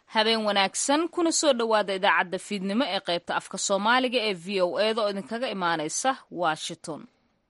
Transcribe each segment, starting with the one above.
habeen wanaagsan kuna soo dhowaada idaacadda fiidnimo ee qaybta afka soomaaliga ee v o eda oo idinkaga imaanaysa washington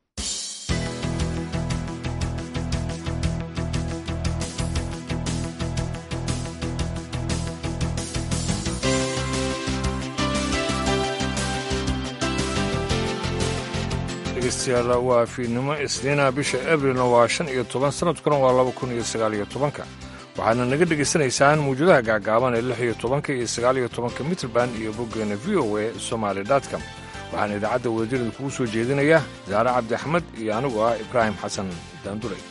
dhegeystayaal waa fiidnimo isniina bisha abrilna waa shan iyo toban sanadkuna waa laba kun iyo sagaal iyo tobanka waxaadna naga dhegaysanaysaan mawjadaha gaagaaban ee lix iyo tobanka iyo sagaal iyo tobanka mitrband iyo boggeena v o e somaali dotcom waxaana idaacadda wadadirida kugu soo jeedinaya saare cabdi axmed iyo anigu ah ibraahim xasan daanduley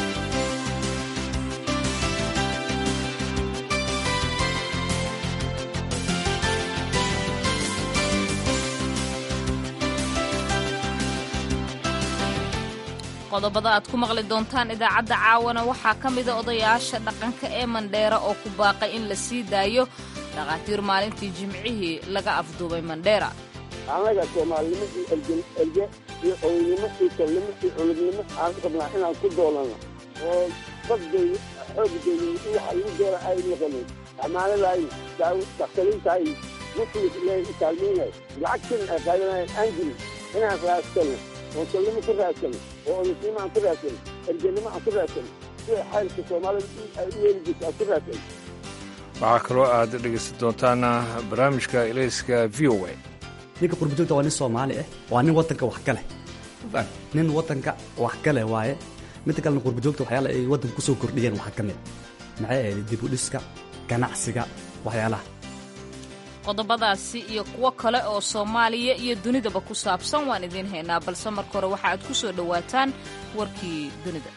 qodobada aad ku maqli doontaan idaacadda caawana waxaa ka mida odayaasha dhaqanka ee mandheera oo ku baaqay in la sii daayo dhakhaatiir maalintii jimcihii laga afduubay mandheera annaga soomaalinimo iyo erge erge iyo odaynimo iyo tolnimo iyo culugnimo aan rabnaa inaan ku doolano oo dadday xoogdeeni waxa lagu doora ay noqonin amaanadaay dakhtariintaay muslis ilahay u kaalmeynay lacagtin ay qaadanayaan aan jirin inaan raadsano oo tolnimo ku raadsano oo odaysnimo aan ku raadsano ergenimo aan ku raadsano sida xaylka soomaalida ay u yeeli jirta aan ku raadsano waxaa kaloo aad dhegaysan doontaan barnaamijka ilayska v o a ninka qurbajoogta waa nin soomaali ah waa nin wadanka wax ka leh nin wadanka wax ka leh waaye midda kalena qurbajoogta waxyaala ay waddanka kusoo kordhiyeen waxaa ka mid maxay ahayd dib u dhiska ganacsiga waxyaalaha qodobadaasi iyo kuwo kale oo soomaaliya iyo dunidaba ku saabsan waan idiin haynaa balse marka hore waxa aad ku soo dhowaataan warkii dunida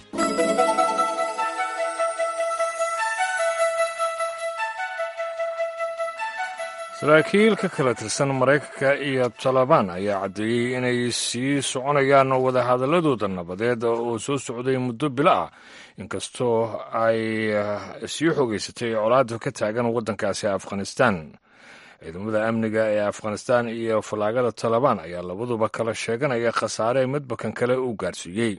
saraakiil ka kala tirsan maraykanka iyo talabaan ayaa caddeeyey inay sii soconayaan wadahadaladooda nabadeed oo soo socday muddo bilo ah inkastoo ay sii xogeysatay colaada ka taagan waddankaasi afghanistan ciidamada amniga ee afghanistan iyo fallaagada talabaan ayaa labaduba kala sheeganaya khasaare midbakan kale uu gaarsiiyey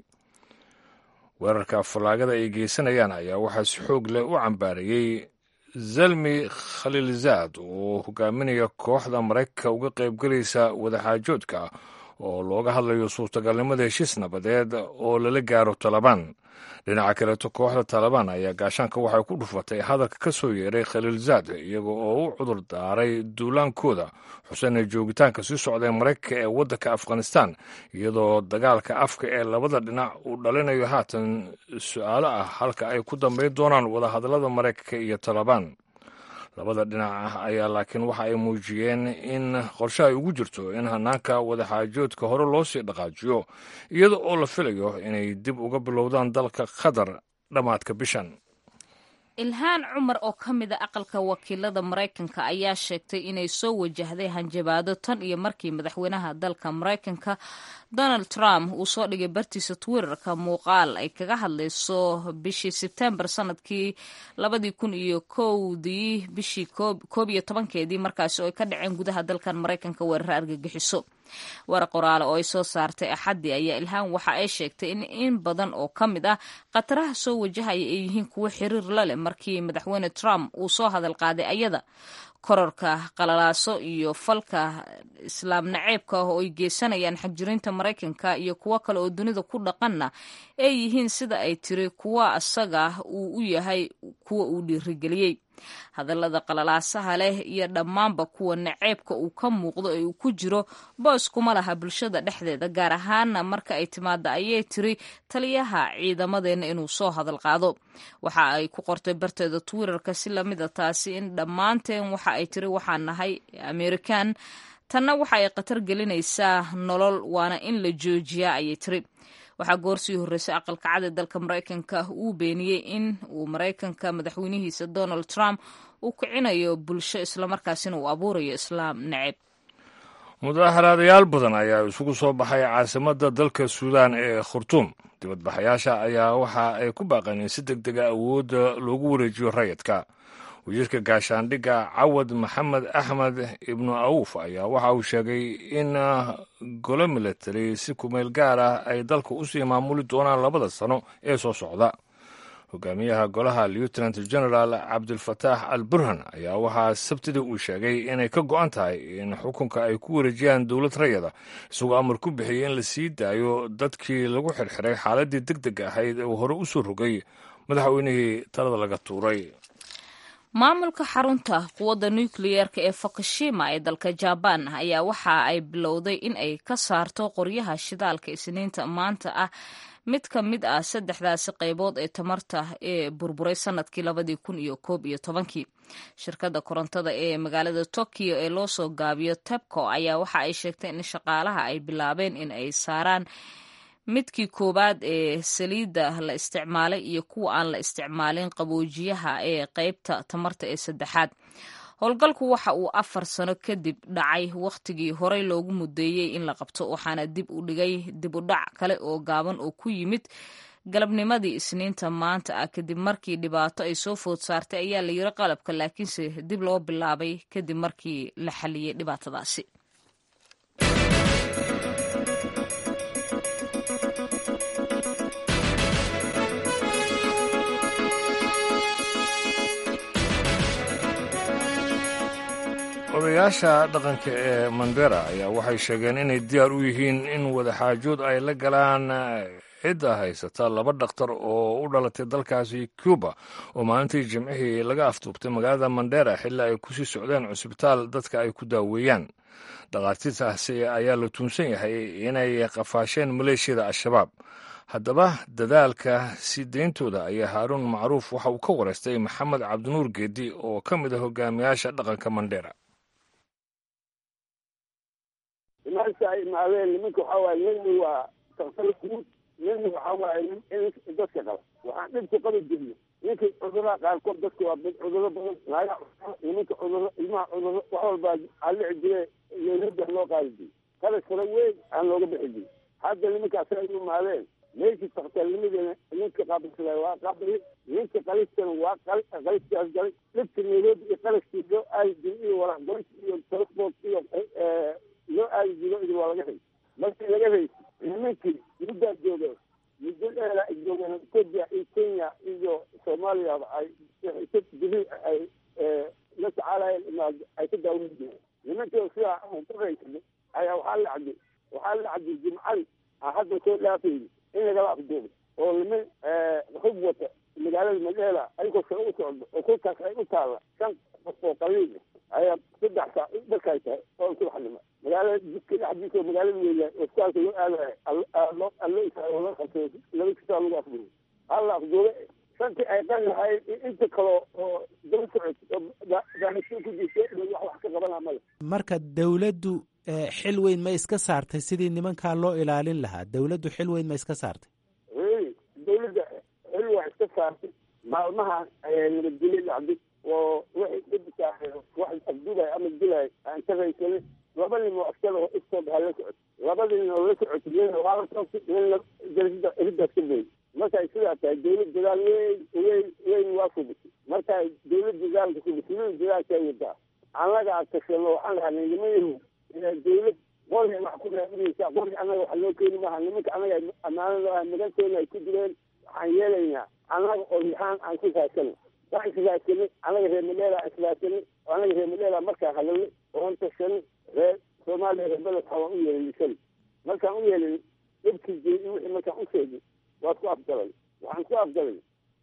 weerarka fallaagada ay geysanayaan ayaa waxaa si xoog leh u cambaarayey zalmi khaliilzaad oo hogaaminaya kooxda maraykanka uga qaybgelaysa wadaxaajoodka oo looga hadlayo suurtagalnimada heshiis nabadeed oo lala gaaro talabaan dhinaca kaleeto kooxda talabaan ayaa gaashaanka waxay ku dhufatay hadalka ka soo yeeray khaliilzaad iyaga oo u cudur daaray duulaankooda xusena joogitaanka sii socda ee maraykanka ee waddanka afghanistan iyadoo dagaalka afka ee labada dhinac uu dhalinayo haatan su-aalo ah halka ay ku dambayn doonaan wadahadallada maraykanka iyo talabaan labada dhinac ah ayaa laakiin waxa ay muujiyeen in qorshe ay ugu jirto in hanaanka wadaxaajoodka hore loo sii dhaqaajiyo iyada oo la filayo inay dib uga bilowdaan dalka qatar dhammaadka bishan ilhaan cumar oo ka mida aqalka wakiilada maraykanka ayaa sheegtay inay soo wajahday hanjabaado tan iyo markii madaxweynaha dalka maraykanka donald trump uu soo dhigay bartiisa twitterka muuqaal ay kaga hadlayso bishii sebtembar sanadkii labadii kun iyo kowdii bishii koob iyo tobankeedii markaasi oo ay ka dhaceen gudaha dalkan maraykanka weeraro argagixiso war qoraale oo ay soo saartay axaddii ayaa ilhaan waxa ay sheegtay in in badan oo ka mid ah khataraha soo wajahaya ay yihiin kuwo xiriir la leh markii madaxweyne trump uu soo hadal qaaday ayada kororka qalalaaso iyo falka islaam naceebka ah oo ay geysanayaan xagjirinta maraykanka iyo kuwo kale oo dunida ku dhaqanna ay yihiin sida ay tiri kuwa asaga uu u yahay kuwa uu dhiirigeliyey hadallada qalalaasaha leh iyo dhammaanba kuwa naceebka uu ka muuqdo ee uu ku jiro boos kuma laha bulshada dhexdeeda gaar ahaana marka ay timaada ayay tiri taliyaha ciidamadeenna inuu soo hadal qaado waxa ay ku qortay barteeda twitterka si lamida taasi in dhammaanteen waxa ay tiri waxaan nahay amerikan tanna waxa ay khatar gelinaysaa nolol waana in la joojiyaa ayay tiri waxaa goorsii horreysay aqalka cad ee dalka maraykanka uu beeniyey in uu maraykanka madaxweynihiisa donald trump uu kicinayo bulsho islamarkaasina uu abuurayo islaam neceb mudaaxaraadayaal badan ayaa isugu soo baxay caasimadda dalka suudaan ee khurtuum dibadbaxayaasha ayaa waxa ay ku baaqeen in si deg dega awoodda loogu wareejiyo rayidka wasiirka gaashaandhigga cawad maxamed axmed ibnu awuf ayaa waxa uu sheegay in golo military si kumeel gaar ah ay dalka usii maamuli doonaan labada sano ee soo socda hogaamiyaha golaha lieutenant general cabdulfataax al burhan ayaa waxaa sabtidii uu sheegay inay ka go-an tahay in xukunka ay ku wareejiyaan dowlad rayada isagoo amar ku bixiyey in la sii daayo dadkii lagu xirxiray xaaladii deg deg ahayd uu hore u soo rogay madaxweynihii talada laga tuuray maamulka xarunta quwadda nukliyeerka ee fukushima ee dalka jabaan ayaa waxa ay bilowday in ay ka saarto qoryaha shidaalka isniinta maanta ah mid ka mid ah saddexdaasi qaybood ee tamarta ee burburay sanadkii labadii kun iyo koob iyo tobankii shirkadda korontada ee magaalada tokyo ee loo soo gaabiyo tebco ayaa waxa ay sheegtay in shaqaalaha ay bilaabeen in ay saaraan midkii koowaad ee saliidda la isticmaalay iyo kuwa aan la isticmaalin qaboojiyaha ee qeybta tamarta ee saddexaad howlgalku waxa uu afar sano kadib dhacay wakhtigii horey loogu mudeeyey in la qabto waxaana dib u dhigay dib u dhac kale oo gaaban oo ku yimid galabnimadii isniinta maanta ah kadib markii dhibaato ay soo food saartay ayaa la yiri qalabka laakiinse dib loo bilaabay kadib markii la xaliyey dhibaatadaasi odayaasha dhaqanka ee mandera ayaa waxay sheegeen inay diyaar u yihiin in wadaxaajood ay la galaan cidda haysata laba dhakhtar oo u dhalatay dalkaasi cuba oo maalintii jimcihii laga afduubtay magaalada mandera xilli ay kusii socdeen cusbitaal dadka ay ku daaweeyaan dhakhaatiirtaasi ayaa la tuunsan yahay inay qafaasheen maleeshiyada al-shabaab haddaba dadaalka sii deyntooda ayaa haaruun macruuf waxa uu ka wareystay maxamed cabdinuur geedi oo ka mid ah hogaamiyaasha dhaqanka mandera imaanka ay imaadeen nimanka waxaa waaye nina waa daktar guud nina waxaa waaye in dadka qaba waxaan dhibku qabi jirna ninka cudurada qaarkood dadka waa cuduro badan naaga nimanka cuduro ilmaha cuduro wax walbaa alici jire leelada loo qaadi jiri qalas fara weyn aan looga bixi jiri hadda nimankaas ay imaadeen meeshii takhtarnimadeena ninka qaabisada waa qabri ninka qalistana waa qaliskaas galay dhibka nairobi iyo qalaskii loo aadi jiri iyo waraxgoys iyo transport iyo loo aadi jiro idin waa laga hay markii laga haysi nimankii muddaa jooga muddo dheera ay joogeen etoobiya iyo kenya iyo soomaaliyaba ay biri ay la tacaalayeen imaad ay ka daawan jireen nimankii sidaa ku haysanay ayaa waxaa la cabdi waxaa la cabdi jimcadi aan hadda soo dhaafayni in lagala afduubay oo niman hub wata magaalada madheela ayagoo sare u socdo oo kolkaas ay u taalla shan qof oo qaliil ayaa saddex saa dharkaay tahay oo subaxnimo magaalada jidka dhexdiisa oo magaalada weya hospitaalka loo aadayo allo isaa qabtay laba kisaa lagu afduubay halla afduube shantii ay qali lahayd inta kale oo daba socod oo baahisiin ku jirta wax wax ka qabanaa male marka dawladdu xil weyn ma iska saartay sidii nimankaa loo ilaalin lahaa dawladdu xil weyn ma iska saartay dawladda xil waa iska saartay maalmahan ayaa nabadgelyo dhacday oo wixii dhibka wax afdugay ama dilay aan ka raysanin laba nin oo askar oo istood ha la socot labada nin oo la socot nina waa la toogtay nina darajada eridaas ka boy markay sidaa tahay dawlad dadaal weyn weyn weyn waa subisay markay dawlad dadaalka subisay nin dadaalkay wadaa annaga aan tashano waxaan lahanay nimayahu dawlad qori wax ku raadinaysaa qori annaga wax loo keeni maaha nimanka annaga ammaanada maganteena ay ku jireen waxaan yeelaynaa annaga oo yahaan aan ku raasano waan israasanay annaga reer madheela aan israasanay annaga reer madheela markaan hadalnay oon tashanay reer soomaaliya reer beledka waan u yeelin lisan markaan u yeelin dhibkii jeedi wixii markaan u sheegay waa ku afgalay waxaan ku afgalay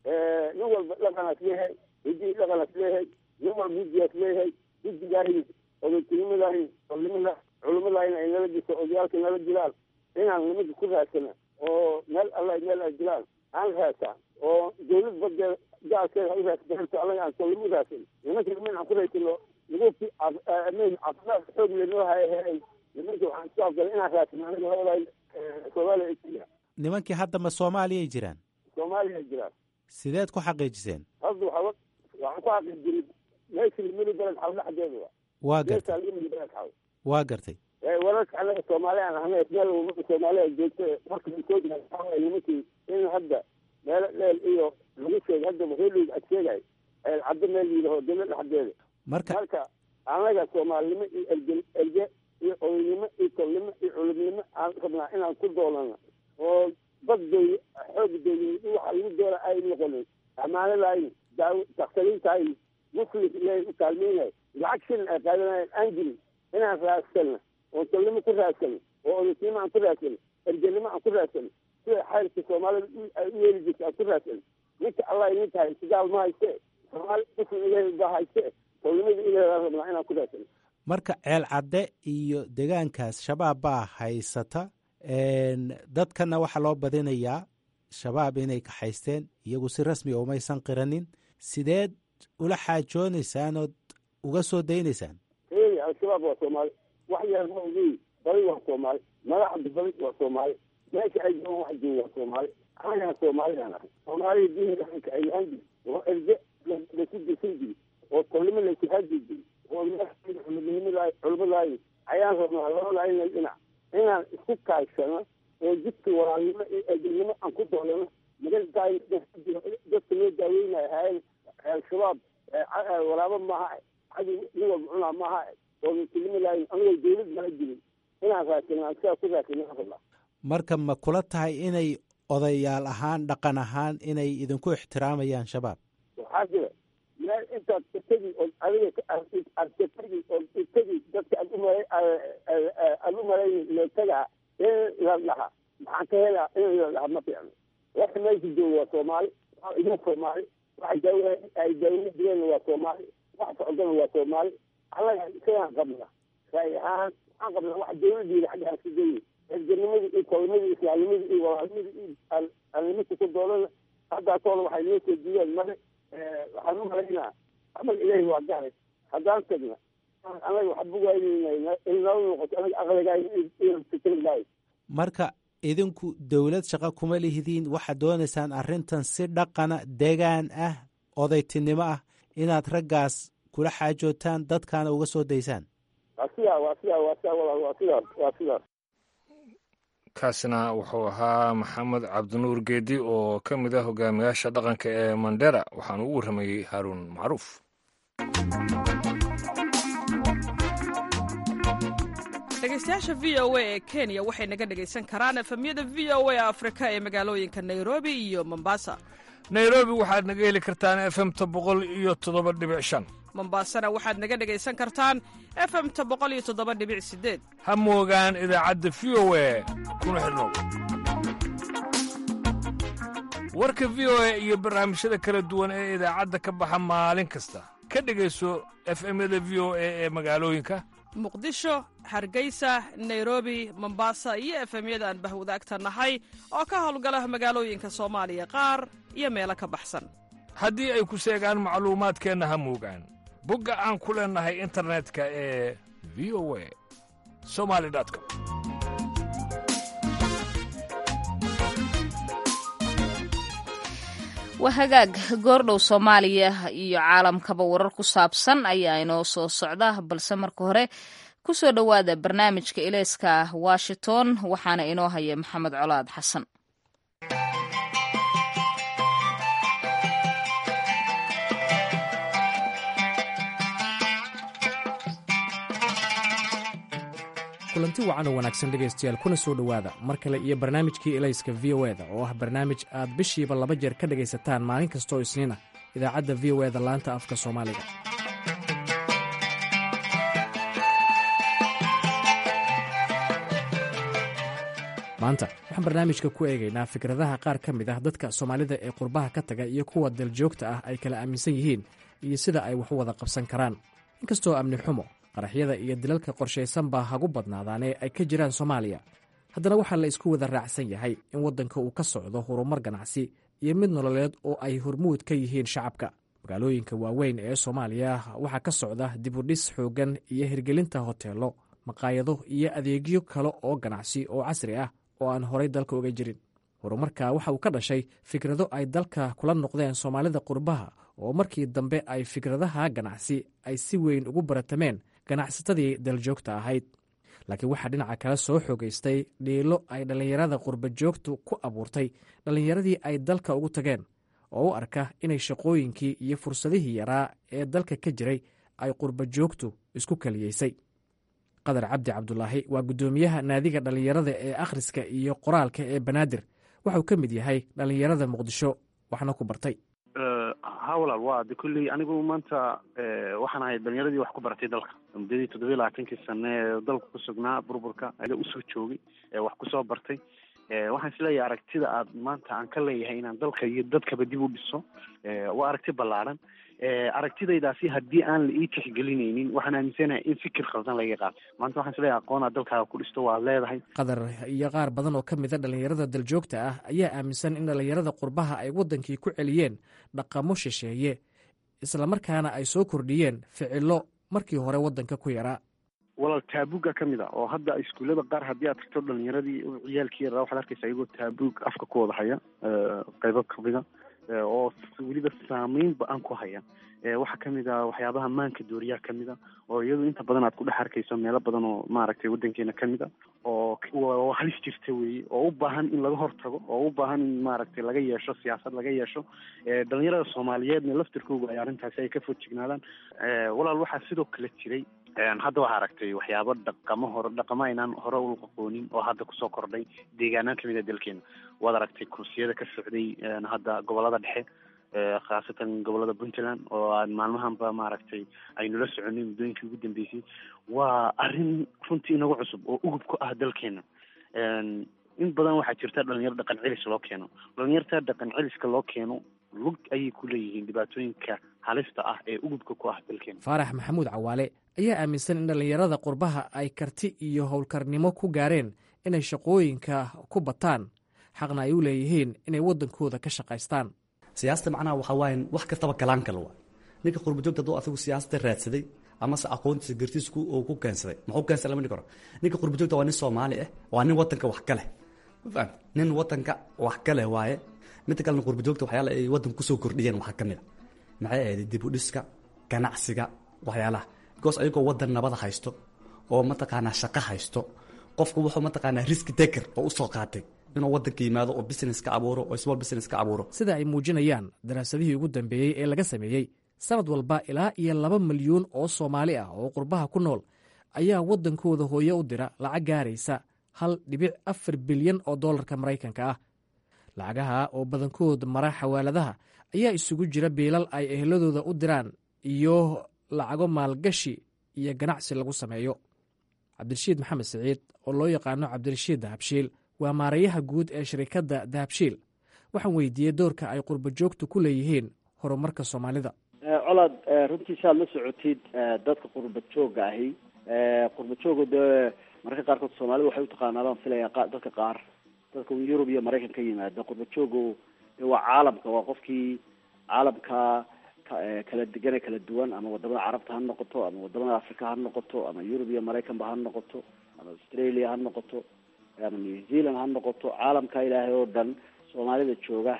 nin walba dhaqanaas leeyahay hidii dhaqanaas leeyahay nin walba hiddigaas leeyahay hiddigaahi odatinimadahi olimada culimadahina ay nala jirto odayaalka nala jiraan inaan nimanka ku raadsana oo meel alla meel ay jiraan aan raadsaa oo dawlad badeeda gaalkeeda u raasbato allaga aan solama raadsan nimanka niman aan ku raysano nagufti caafimaad xoog lenoo hay nimanka waxaan ku afgalay inaan raadsano anaga labada soomaaliya kenya nimankii hadda ma soomaaliyay jiraan soomaaliya jiraan sideed ku xaqiijiseen hadda waxaa waxaan ku xaqiijinay meeshii limidi beled xaw dhexdeeda waa gartay limidi beled xaw waa gartay wararka anaga soomaali aan ahnay meel umada soomaaliya joogta marka soo nimankii in hadda meelo dheel iyo lagu sheegay hadda reeliga ad sheegay caddo meel yidhaho dawlad dhexdeeda marka marka anaga soomaalinimo iyo erge erge iyo odaynimo iyo tolnimo iyo culubnimo aan rabnaa inaan ku doolano oo badday xoog dawladeed waxa lagu doona ay noqonin ammaano lahayn daawo daktariin tahay muslim ilaahay u kaalmeynaya lacag shilin ay qaadanayaan aan jirin inaan raadsanno oo tolnimo ku raadsano oo odasnimo aan ku raadsano ergenimo aan ku raadsano sida xayrka soomaalida ay u yeeli jirta aan ku raadsano ninka allah idin tahay sigaal ma hayste soomaali muslim ilaahay baa hayste tolnimada ilaahay aan rabnaa inaan ku raadsano marka ceel cadde iyo degaankaas shabaab baa haysata dadkana waxaa loo badinayaa shabaab inay kaxaysteen iyagu si rasmi umaysan qiranin sideed ula xaajoonaysaan ood uga soo daynaysaan eey al-shabaab waa soomaali wax yar ma ogeyi badi waa soomaali madaxda badi waa soomaali meesha ay joogaan wax jooga waa soomaali anagaan soomaalidaan ahay soomaalida diin dhaqanka ay lahaan jiri oo erge lasu dirsan jiri oo tolnimo laysu haadi jiri oo culimadnimada culimadaayi ayaan rabnaa labada inay dhinac inaan isku kaagsano oo jidka walaalnimo iyo ergenimo aan ku doolano magaltaay dadka loo daaweynaya hayan al-shabaab walaabo maaha cadi nin walba cunaa maaha oo muslimi laayin anigoo dawlad mala jirin inaan raasano aan sidaa ku raasano aan rabnaa marka ma kula tahay inay odayaal ahaan dhaqan ahaan inay idinku ixtiraamayaan shabaab waxaa jira meel intaad itagi oo adiga artagi oo itagi dadka aad umala aad u malayn leetagaa in la dhaha maxaan ka helaa in la dhaha ma fiicno waxa meesha jooga waa soomaali waa idin soomaali waxa daawa ay daawla jireen waa soomaali wax socdana waa soomaali annaga isagaan qabna raay ahaan waxaan qabnaa wax dawladiina xagga aan ka geeyi erganimada iyo tolnimada islaamnimada iyo walaalnimada iyo alnimada ku doolana haddaa toola waxay noo soo diideen male waxaan u malaynaa amal ilaahi waa garay haddaan tagna anaga waxba waaynayna inala noqoto anaga aqligaay inaan fikrin lahay marka idinku dowlad shaqo kuma lihidiin waxaad doonaysaan arrintan si dhaqana degaan ah odaytinimo ah inaad raggaas kula xaajootaan dadkaana uga soo daysaan waa sidaa waa sidaa waa sidaa walaal waa sidaas waa sidaas kaasina wuxuu ahaa maxamed cabdinuur geedi oo ka mid ah hogaamiyaasha dhaqanka ee mandera waxaana ugu warramayey haaruun macruuf dhegeystayaasha v o a ee kenya waxay naga dhegaysan karaan efemyada v o a afrika ee magaalooyinka nairobi iyo mombasa nairobi waxaad naga heli kartaan efemta boqol iyo toddoba dhibic shan mombasana waxaad naga dhegaysan kartaan efemta boqol iyo toddoba dhibic sideed ha moogaan idaacadda v o a kuna xidhnow warka v o a iyo barnaamijyada kala duwan ee idaacadda ka baxa maalin kasta ka dhegayso efemyada v o a ee magaalooyinka muqdisho hargeysa nairobi mombasa iyo efemyada aan bahwadaagta nahay oo ka howlgala magaalooyinka soomaaliya qaar iyo meelo ka baxsan haddii ay ku seegaan macluumaadkeenna ha moogaan bogga aan ku leennahay internetka ee v o a somali com waa hagaag goordhow soomaaliya iyo caalamkaba warar ku saabsan ayaa inoo soo socda balse marka hore ku soo dhowaada barnaamijka ilayska washington waxaana inoo haya maxamed colaad xasan kulanti wacan oo wanaagsan dhegaystayaal kuna soo dhowaada mar kale iyo barnaamijkii elayska v o eda oo ah barnaamij aad bishiiba laba jeer ka dhegaysataan maalin kastooo isniin ah idaacadda v o eda laanta afka soomaaliga maanta waxaan barnaamijka ku eegaynaa fikradaha qaar ka mid ah dadka soomaalida ee qurbaha ka taga iyo kuwa daljoogta ah ay kala aaminsan yihiin iyo sida ay wax u wada qabsan karaan inkastoo amni xumo qaraxyada iyo dilalka qorshaysan baa hagu badnaadaanee ay ka jiraan soomaaliya haddana waxaa la isku wada raacsan yahay in waddanka uu ka socdo horumar ganacsi iyo mid nololeed oo ay hormuud ka yihiin shacabka magaalooyinka waaweyn ee soomaaliya waxaa ka socda dibudhis xooggan iyo hirgelinta hoteello maqaayado iyo adeegyo kale oo ganacsi oo casri ah oo aan horay dalka uga jirin horumarka waxa uu ka dhashay fikrado ay dalka kula noqdeen soomaalida qurbaha oo markii dambe ay fikradaha ganacsi ay si weyn ugu baratameen ganacsatadii daljoogta ahayd laakiin waxaa dhinaca kale soo xoogaystay dhiilo ay dhallinyarada qurbajoogtu ku abuurtay dhallinyaradii ay dalka ugu tageen oo u arka inay shaqooyinkii iyo fursadihii yaraa ee dalka ka jiray ay qurbajoogtu isku kaliyeysay qadar cabdi cabdulaahi waa guddoomiyaha naadiga dhallinyarada ee akhriska iyo qoraalka ee banaadir waxauu ka mid yahay dhallinyarada muqdisho waxna ku bartay ha walaal waa de kulley anigu maanta waxaan ahay dhalinyaradii wax ku baratay dalka muddadii toddobiyi labaatankii sane ee dalka ku sugnaa burburka ada usoo joogay wax kusoo bartay waxaan isleeyahay aragtida aad maanta aan ka leeyahay inaan dalka iyo dadkaba dib u dhiso waa aragti ballaaran aragtidaydaasi haddii aan la ii tixgelinaynin waxaan aaminsanahay in fikir khaldan laga qaato maanta waxaan isleeyahay aqoonaa dalkaaga ku dhisto waad leedahay qatar iyo qaar badan oo ka mid a dhallinyarada daljoogta ah ayaa aaminsan in dhallinyarada qurbaha ay waddankii ku celiyeen dhaqamo shisheeye islamarkaana ay soo kordhiyeen ficilo markii hore waddanka ku yaraa walaal taabuga ka mid a oo hadda iskuullada qaar haddii aad tagto dhalinyaradii ciyaalkii yaraa waxaad arkaysa iyagoo taabug afka ku wada haya qaybo kamida oo weliba saameyn ba-an ku haya waxaa kamid a waxyaabaha maanka dooriyaa kamid a oo iyadu inta badan aad ku dhex arkayso meelo badan oo maaragtay waddankeena kamid a oo halis jirta weeye oo u baahan in laga hortago oo u baahan in maaragtay laga yeesho siyaasad laga yeesho dhalinyarada soomaaliyeedna laftirkooga ay arrintaasi ay ka fojignaadaan walaal waxaa sidoo kale jiray hadda waxaa aragtay waxyaabo dhaqamo hore dhaqamo aynaan hore u aqoonin oo hadda kusoo kordhay deegaanaan kamid a dalkeena waad aragtay kursiyada ka socday hadda gobolada dhexe khaasatan gobolada puntland oo aan maalmahanba maaragtay aynula soconay muddooyinkii ugu dambeysay waa arrin runtii inagu cusub oo ugub ku ah dalkeena in badan waxaa jirta dhalinyaro dhaqan celis loo keeno dhalinyarta dhaqan celiska loo keeno lug ayay ku leeyihiin dhibaatooyinka halista ah ee ugubka ku ah dalkeena faarax maxamuud cawaale ayaa aaminsan in dhallinyarada qurbaha ay karti iyo howlkarnimo ku gaareen inay shaqooyinka ku bataan xaqna ay u leeyihiin inay waddankooda ka shaqaystaan siyaasada macnaha waxaa waaye wax kastaba galaan kale waa ninka qurbajoogta hadduu asagu siyaasada raadsaday amase aqoontiisa gartiisa uu ku keensaday muxuu keensaday lama dhihi karo ninka qurbajoogta waa nin soomaali ah waa nin wadanka wax ka leh ma fahamti nin wadanka wax ka leh waaye midda kalena qurbajoogta waxyaala ay wadanka kusoo kordhiyeen waxaa ka mid a maxay ahayd dib u dhiska ganacsiga waxyaalaha because ayagoo wadan nabada haysto oo mataqaanaa shaqo haysto qofku wuxuu mataqaanaa riski taker oo usoo qaatay inuu wadanka yimaado oo business ka abuuro oo small business ka abuuro sida ay muujinayaan daraasadihii ugu dambeeyey ee laga sameeyey sanad walba ilaa iyo laba milyuun oo soomaali ah oo qurbaha ku nool ayaa waddankooda hooye u dira lacag gaaraysa hal dhibic afar bilyan oo dollarka maraykanka ah lacagaha oo badankood mara xawaaladaha ayaa isugu jira biilal ay eheladooda u diraan iyo lacago maalgashi iyo ganacsi lagu sameeyo cabdirashiid maxamed siciid oo loo yaqaano cabdirashiid dahabshiil waa maarayaha guud ee shirikadda dahabshiil waxaan weydiiyey doorka ay qurba joogtu ku leeyihiin horumarka soomaalida colaad runtii saad la socotid dadka qurba jooga ahi qurba jooga dee mararka qaarkood soomaalida waxay utaqaanaa baan filaya dadka qaar dadka yurub iyo maraykan ka yimaada qurba jooga de waa caalamka waa qofkii caalamka kala degane kala duwan ama wadamada carabta ha noqoto ama wadamada africa ha noqoto ama yurub iyo maraykanba ha noqoto ama australia ha noqoto ama new zealand ha noqoto caalamka ilaahay oo dhan soomaalida jooga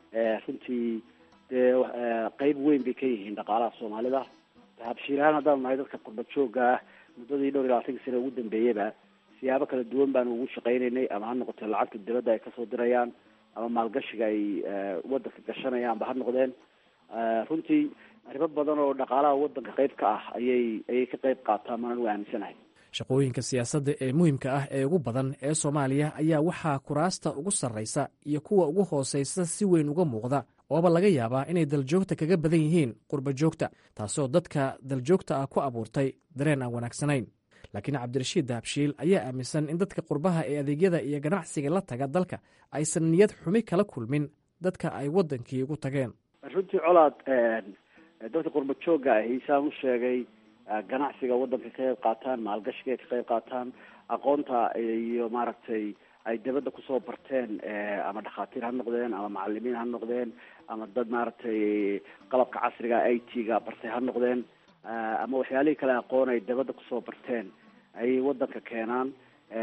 runtii dee qeyb weyn bay ka yihiin dhaqaalaha soomaalida habshiilahaan haddaanu nahay dadka qurba jooga ah muddadii dhowr iyo labaatankii sane ugu dambeeyaba siyaabo kala duwan baanu ugu shaqaynaynay ama ha noqoto lacagta dibadda ay kasoo dirayaan ama maalgashiga ay wadanka gashanayaanba ha noqdeen runtii arrimo badan oo dhaqaalaha wadanka qeyb ka ah ayay ayay ka qeyb qaataan maan anigu aaminsanahay shaqooyinka siyaasadda ee muhiimka ah ee ugu badan ee soomaaliya ayaa waxaa kuraasta ugu sarraysa iyo kuwa ugu hoosaysa si weyn uga muuqda ooba laga yaabaa inay daljoogta kaga badan yihiin qurba joogta taasoo dadka daljoogta ah ku abuurtay dareen aan wanaagsanayn laakiin cabdirashiid dahabshiil ayaa aaminsan in dadka qurbaha ee adeegyada iyo ganacsiga la taga dalka aysan niyad xumi kala kulmin dadka ay waddankii ugu tageen runtii colaad dadka qurba jooga ahi saan u sheegay ganacsiga wadanka ka qayb qaataan maalgashiga ka qayb qaataan aqoonta iyo maaragtay ay dabadda kusoo barteen ama dhakhaatiir ha noqdeen ama macalimiin ha noqdeen ama dad maaragtay qalabka casriga i t ga bartay ha noqdeen ama waxyaalihii kale aqoon ay dabadda kusoo barteen ayay wadanka keenaan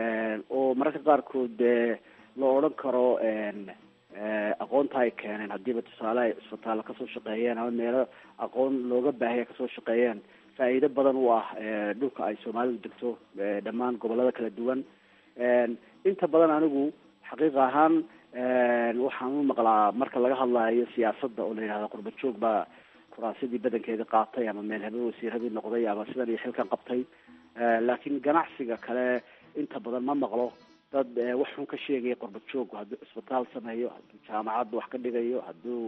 oo mararka qaarkood dee la odhan karo aqoonta ay keeneen haddiiba tusaale ay isbitaalla kasoo shaqeeyeen ama meelo aqoon looga baahaya kasoo shaqeeyeen faa'iido badan u ah dhulka ay soomaalidu degto dhammaan gobolada kala duwan inta badan anigu xaqiiq ahaan waxaan u maqlaa marka laga hadlayo siyaasadda oo la yidhahda qurba joog baa kuraasadii badankeeda qaatay ama meel habe wasiiradii noqday ama sidan iyo xilkan qabtay laakiin ganacsiga kale inta badan ma maqlo dad wax xun ka sheegaya qurba joog hadduu cisbitaal sameeyo hadduu jaamacadda wax ka dhigayo hadduu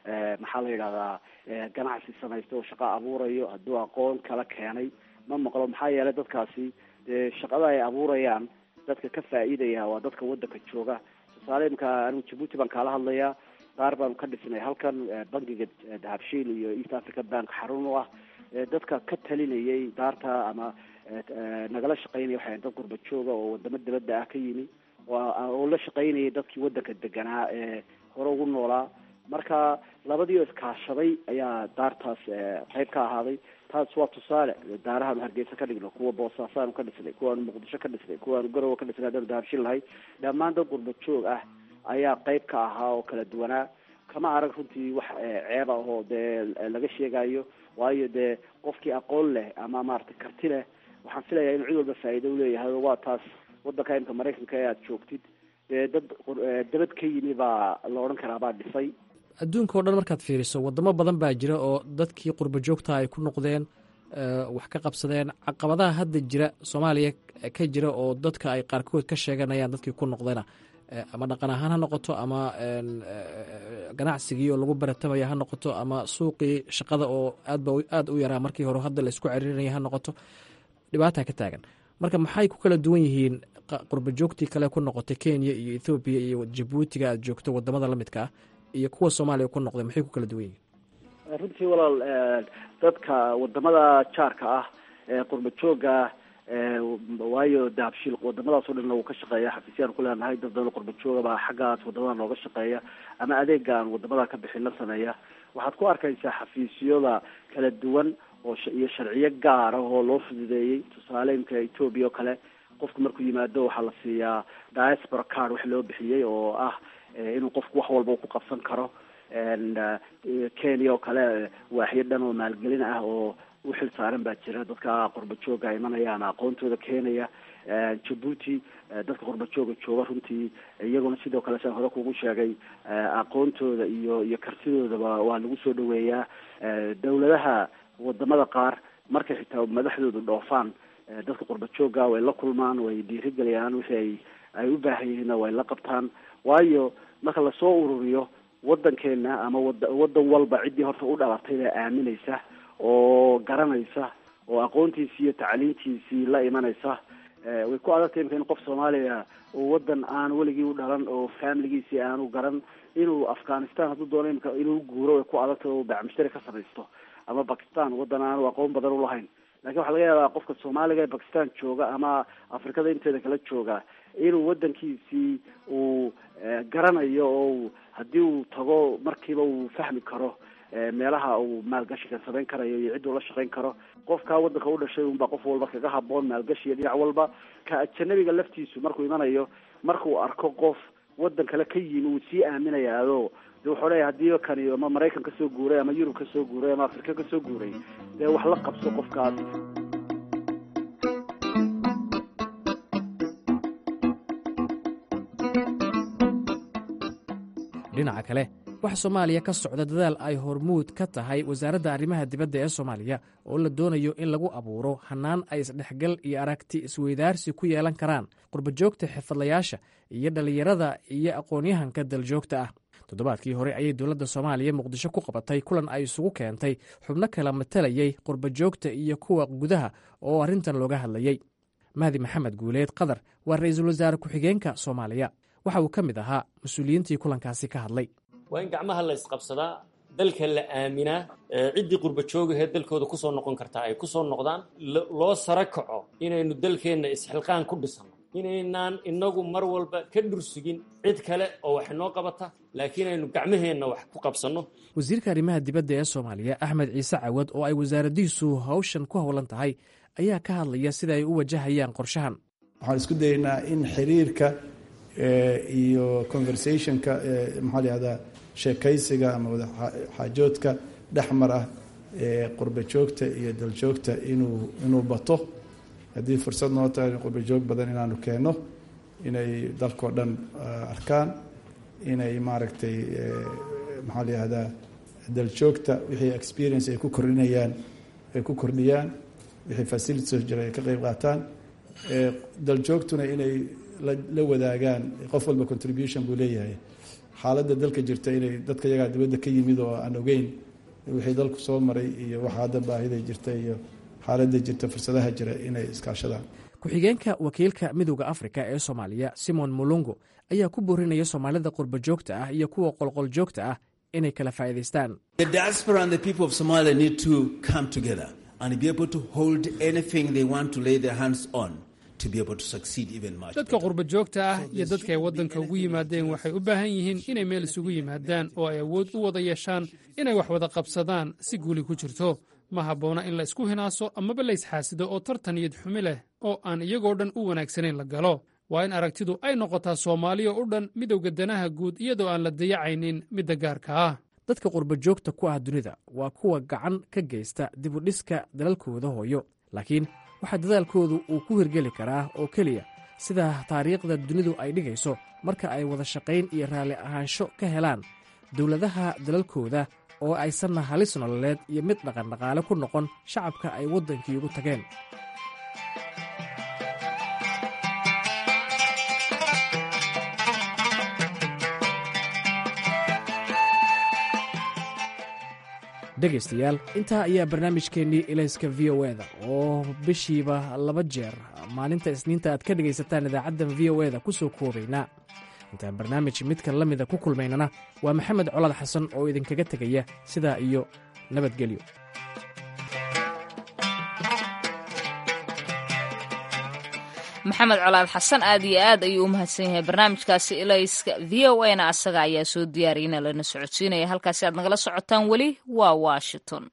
maxaa la yidhahdaa ganacsi samaysta oo shaqo abuurayo hadduu aqoon kala keenay ma maqlo maxaa yeelay dadkaasi dee shaqada ay abuurayaan dadka ka faa'iidaya waa dadka wadanka jooga tusaale imka anigu jabuuti baan kaala hadlayaa qaar baanu ka dhisnay halkan bankiga dahabshiil iyo east africa bank xarun u ah dadka ka talinayay daarta ama nagala shaqaynaya waxay dad gurba jooga oo wadamo dabadda ah ka yimi oo la shaqaynayay dadkii wadanka deganaa ee hore ugu noolaa marka labadii oo iskaashaday ayaa daartaas qayb ka ahaaday taas waa tusaale daarahaanu hargeysa ka dhigno kuwa boosaasaanu ka dhisnay kuwaanu muqdisho ka dhisnay kuwaanu garowe ka dhisnay haddaanu dahabshin lahay dhammaan dad gurba joog ah ayaa qayb ka ahaa oo kala duwanaa kama arag runtii wax ceeb ah oo dee laga sheegayo waayo dee qofkii aqoon leh ama maaragtay karti leh waxaan filayaa inuu cid walba faa'iido uleeyahay waa taas wadanka imka maraykanka ee aada joogtid dee dad dabad ka yimi baa la odhan karaa baa dhisay adduunka o dhan markaad fiiriso wadamo badan baa jira oo dadkii qurba joogta ay ku noqdeen wax ka qabsadeen caqabadaha hadda jira soomaaliya ka jira oo dadka ay qaarkood ka sheeganayaan dadkii ku noqdayna ama dhaqan ahaan ha noqoto ama ganacsigii oo lagu baratamaya ha noqoto ama suuqii shaqada oo aadba aada u yaraa markii hore hadda laisku ceriirinaya ha noqoto dhibaata ka taagan marka maxay ku kala duwan yihiin qurba joogtii kale ku noqotay kenya iyo ethoobiya iyo jabuutiga aad joogto wadamada lamidka ah iyo kuwa soomaaliya ku noqday maxay ku kala duwan yihiin runtii walaal dadka wadamada jaarka ah ee qurba jooga waayo dahabshiil wadamadaas o dhanna wuu ka shaqeeya xafiisyaan ku leenahay dad badan qurba jooga baa xaggaas wadamada nooga shaqeeya ama adeega aan wadamada ka bixin la sameeya waxaad ku arkaysaa xafiisyada kala duwan oo iyo sharciyo gaar ah oo loo fududeeyey tusaale imka ethoobia oo kale qofku markuu yimaado waxaa la siiyaa diaspora card wax loo bixiyey oo ah inuu qofku wax walba ku qabsan karo kenya oo kale waaxyo dhan oo maalgelin ah oo uxil saaran baa jira dadka qurba jooga imanaya ama aqoontooda keenaya jabuuti dadka qurba jooga jooga runtii iyaguna sidoo kale saan hore kugu sheegay aqoontooda iyo iyo kartidoodaba waa lagu soo dhaweeyaa dawladaha wadamada qaar markay xitaa madaxdoodu dhoofaan dadka qurba jooga way la kulmaan way dhiirigeliyaan wixii ay ay u baahan yihiinna way la qabtaan waayo marka lasoo ururiyo wadankeena ama wada wadan walba ciddii horta u dhalatay baa aaminaysa oo garanaysa oo aqoontiisii iyo tacliintiisii la imanaysa way ku adagtay imka in qof soomaaliya oo wadan aan weligii u dhalan oo familigiisii aanu garan inuu afghanistan hadduu doono imka inuu guuro way ku adagtay oo bacmushtari ka samaysto ama bakistan wadan aanu aqoon badan ulahayn lakin waxaa laga yaabaa qofka soomaaliga ee bakistan jooga ama afrikada inteeda kala jooga inuu wadankiisii uu garanayo oo haddii uu tago markiiba uu fahmi karo meelaha uu maalgashiga samayn karayo iyo cid uu la shaqayn karo qofkaa wadanka u dhashay unbaa qof walba kaga haboon maalgashiga dhinac walba ka ajanabiga laftiisu markuu imanayo markuu arko qof wadan kale ka yimi uu sii aaminayaado de wuxuu leeya hadii kani ama maraykan kasoo guuray ama yurub kasoo guuray ama afrika kasoo guuray dee wax la qabso qofkaas dhinaca kale waxaa soomaaliya ka socda dadaal ay hormuud ka tahay wasaaradda arrimaha dibadda ee soomaaliya oo la doonayo in lagu abuuro hannaan ay isdhexgal iyo aragti isweydaarsi ku yeelan karaan qurbajoogta xirfadlayaasha iyo dhallinyarada iyo aqoon-yahanka daljoogta ah toddobaadkii hore ayay dowladda soomaaliya muqdisho ku qabatay kulan ay isugu keentay xubno kala matalayay qurbajoogta iyo kuwa gudaha oo arrintan looga hadlayey mahdi maxamed guuleed qadar waa ra-iisul wasaare ku-xigeenka soomaaliya waxa uu ka mid ahaa mas-uuliyiintii kulankaasi ka hadlay waa in gacmaha la isqabsadaa dalka la aaminaa ciddii qurba joogahee dalkooda kusoo noqon kartaa ay kusoo noqdaan loo sara kaco inaynu dalkeenna isxilqaan ku dhisano inaynaan inagu mar walba ka dhursugin cid kale oo wax inoo qabata laakiin aynu gacmaheenna wax ku qabsanno wasiirka arrimaha dibadda ee soomaaliya axmed ciise cawad oo ay wasaaraddiisu hawshan ku howlan tahay ayaa ka hadlaya sida ay u wajahayaan qorshahan waxaan isku dayaynaa in xiriirka iyo conversationka maxaa la yihahdaa sheekaysiga ama wadaxaajoodka dhexmar ah ee qurba joogta iyo daljoogta inuu inuu bato haddii fursad noo tahay qurba joog badan inaanu keenno inay dalkao dhan arkaan inay maaragtay maxaa la yihahdaa daljoogta wixii experience ay ku kordhinayaan ay ku kordhiyaan wixii facilities jira ay ka qeyb qaataan daljoogtuna inay la wadaagaan qof walba contribution buu leeyahay xaaladda dalka jirta inay dadka yagaa dibadda ka yimid oo aan ogeyn wixii dalku soo maray iyo waxa hadda baahida jirta iyo xaaladda jirta fursadaha jira inay iskaashadaan ku-xigeenka wakiilka midowda afrika ee soomaaliya simon mulungu ayaa ku boorinaya soomaalida qurba joogta ah iyo kuwa qolqol joogta ah inay kala faa'iidaystaan dadka qurba joogta ah iyo dadka ay waddanka ugu yimaadeen waxay u baahan yihiin inay meel isugu yimaadaan oo ay awood u wada yeeshaan inay wax wada qabsadaan si guuli ku jirto ma habboona in la isku hinaaso amaba la isxaasido oo tartan iyad xumi leh oo aan iyagoo dhan u wanaagsanayn la galo waa in aragtidu ay noqotaa soomaaliya u dhan midowga danaha guud iyadoo aan la dayacaynin midda gaarka ah dadka qurba joogta ku ah dunida waa kuwa gacan ka geysta dibudhiska dalalkooda hooyo laakiin waxaa dadaalkoodu uu ku hirgeli karaa oo keliya sida taariikhda dunidu ay dhigayso marka ay wada shaqayn iyo raalli ahaansho ka helaan dowladaha dalalkooda oo aysanna halis nololeed iyo mid dhaqandhaqaale ku noqon shacabka ay waddankii ugu tageen dhegaystayaal intaa ayaa barnaamijkeennii ilayska v o eda oo bishiiba laba jeer maalinta isniinta aad ka dhegaysataan idaacaddan v o eda ku soo koobaynaa intaan barnaamij midkan la mida ku kulmaynana waa maxamed colad xasan oo idinkaga tegaya sidaa iyo nabadgelyo maxamed colaad xasan aad iyo aad ayuu u mahadsan yahay barnaamijkaasi ilayska v o a na asaga ayaa soo diyaariyana lana socodsiinaya halkaasi aad nagala socotaan weli waa washington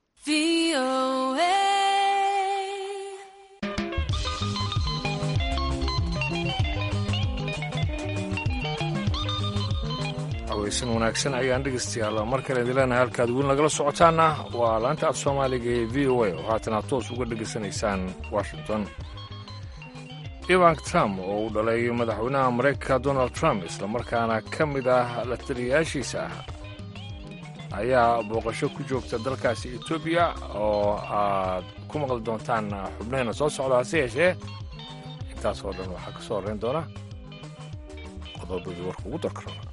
aweysan wanaagsan ayaan dhegaystayaal mar kale idin leenahay halkaad weli nagala socotaanna waa laanta af soomaaliga ee v o a oo haatan aad toos uga dhegaysanaysaan washington ivank trump oo uu dhalay madaxweynaha maraykanka donald trump islamarkaana ka mid ah la taliyayaashiisa ah ayaa booqasho ku joogta dalkaasi etoobiya oo aad ku maqli doontaan xubnaheenna soo socda hase yeeshee intaasoo dhan waxaa ka soo horrayn doona qodobadii warka ugu darka raba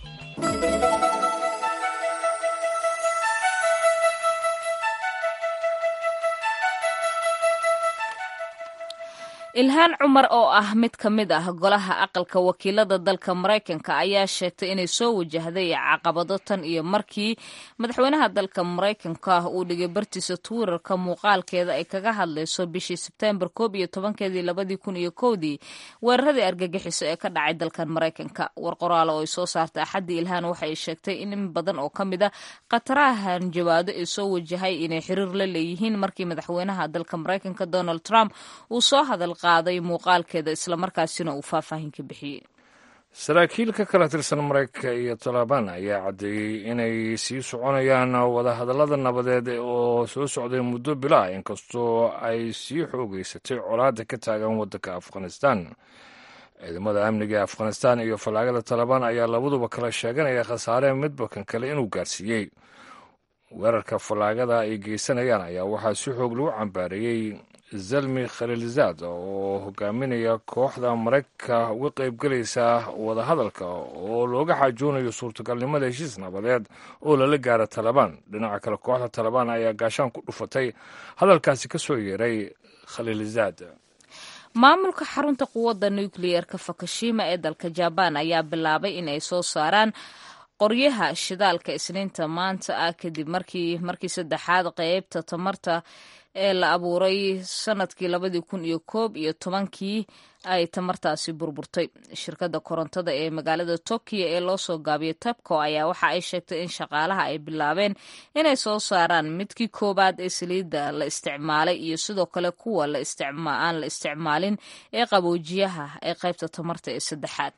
ilhaan cumar oo ah mid ka mid ah golaha aqalka wakiilada dalka maraykanka ayaa sheegtay inay soo wajahday caqabado tan iyo markii madaxweynaha dalka maraykanka uu dhigay bartiisa twitter-ka muuqaalkeeda ay kaga hadlayso bishii sebteembar koob iyo tobankeedii labadii kun iyo kowdii weeraradii argagixiso ee ka dhacay dalkan maraykanka war qoraalo oo ay soo saartay axaddii ilhaan waxay sheegtay in in badan oo ka mid a khataraha hanjabaado ee soo wajahay inay xiriir la leeyihiin markii madaxweynaha dalka maraykanka donald trump uu soo hadal qaaday muuqaalkeeda islamarkaasina uu faahfaahin ka bixiyey saraakiil ka kala tirsan maraykanka iyo talabaan ayaa caddeeyey inay sii soconayaan wadahadallada nabadeed oo soo socday muddo bilaa inkastoo ay sii xoogeysatay colaadda ka taagan waddanka afghanistan ciidamada amniga ee afghanistan iyo fallaagada talabaan ayaa labaduba kala sheeganaya khasaare midba kan kale inuu gaarsiiyey weerarka fallaagada ay geysanayaan ayaa waxaa si xoog lagu cambaareeyey zalmi khaliilzaad oo hogaaminaya kooxda maraykanka uga qaybgelaysa wadahadalka oo looga xaajoonayo suurtagalnimada heshiis nabadeed oo lala gaara talabaan dhinaca kale kooxda talabaan ayaa gaashaan ku dhufatay hadalkaasi ka soo yeeray khaliilzaad maamulka xarunta quwadda nukliyeerka fukushima ee dalka jabaan ayaa bilaabay in ay soo saaraan qoryaha shidaalka isniinta maanta ah kadib markii markii saddexaad qeybta tamarta ee la abuuray sanadkii labadii kun iyo koob iyo tobankii ay tamartaasi burburtay shirkadda korontada ee magaalada tokiyo ee loo soo gaabiyay tabco ayaa waxa ay sheegtay in shaqaalaha ay bilaabeen inay soo saaraan midkii koowaad ee saliidda la isticmaalay iyo sidoo kale kuwa aan la isticmaalin ee qaboojiyaha ee qaybta tamarta ee saddexaad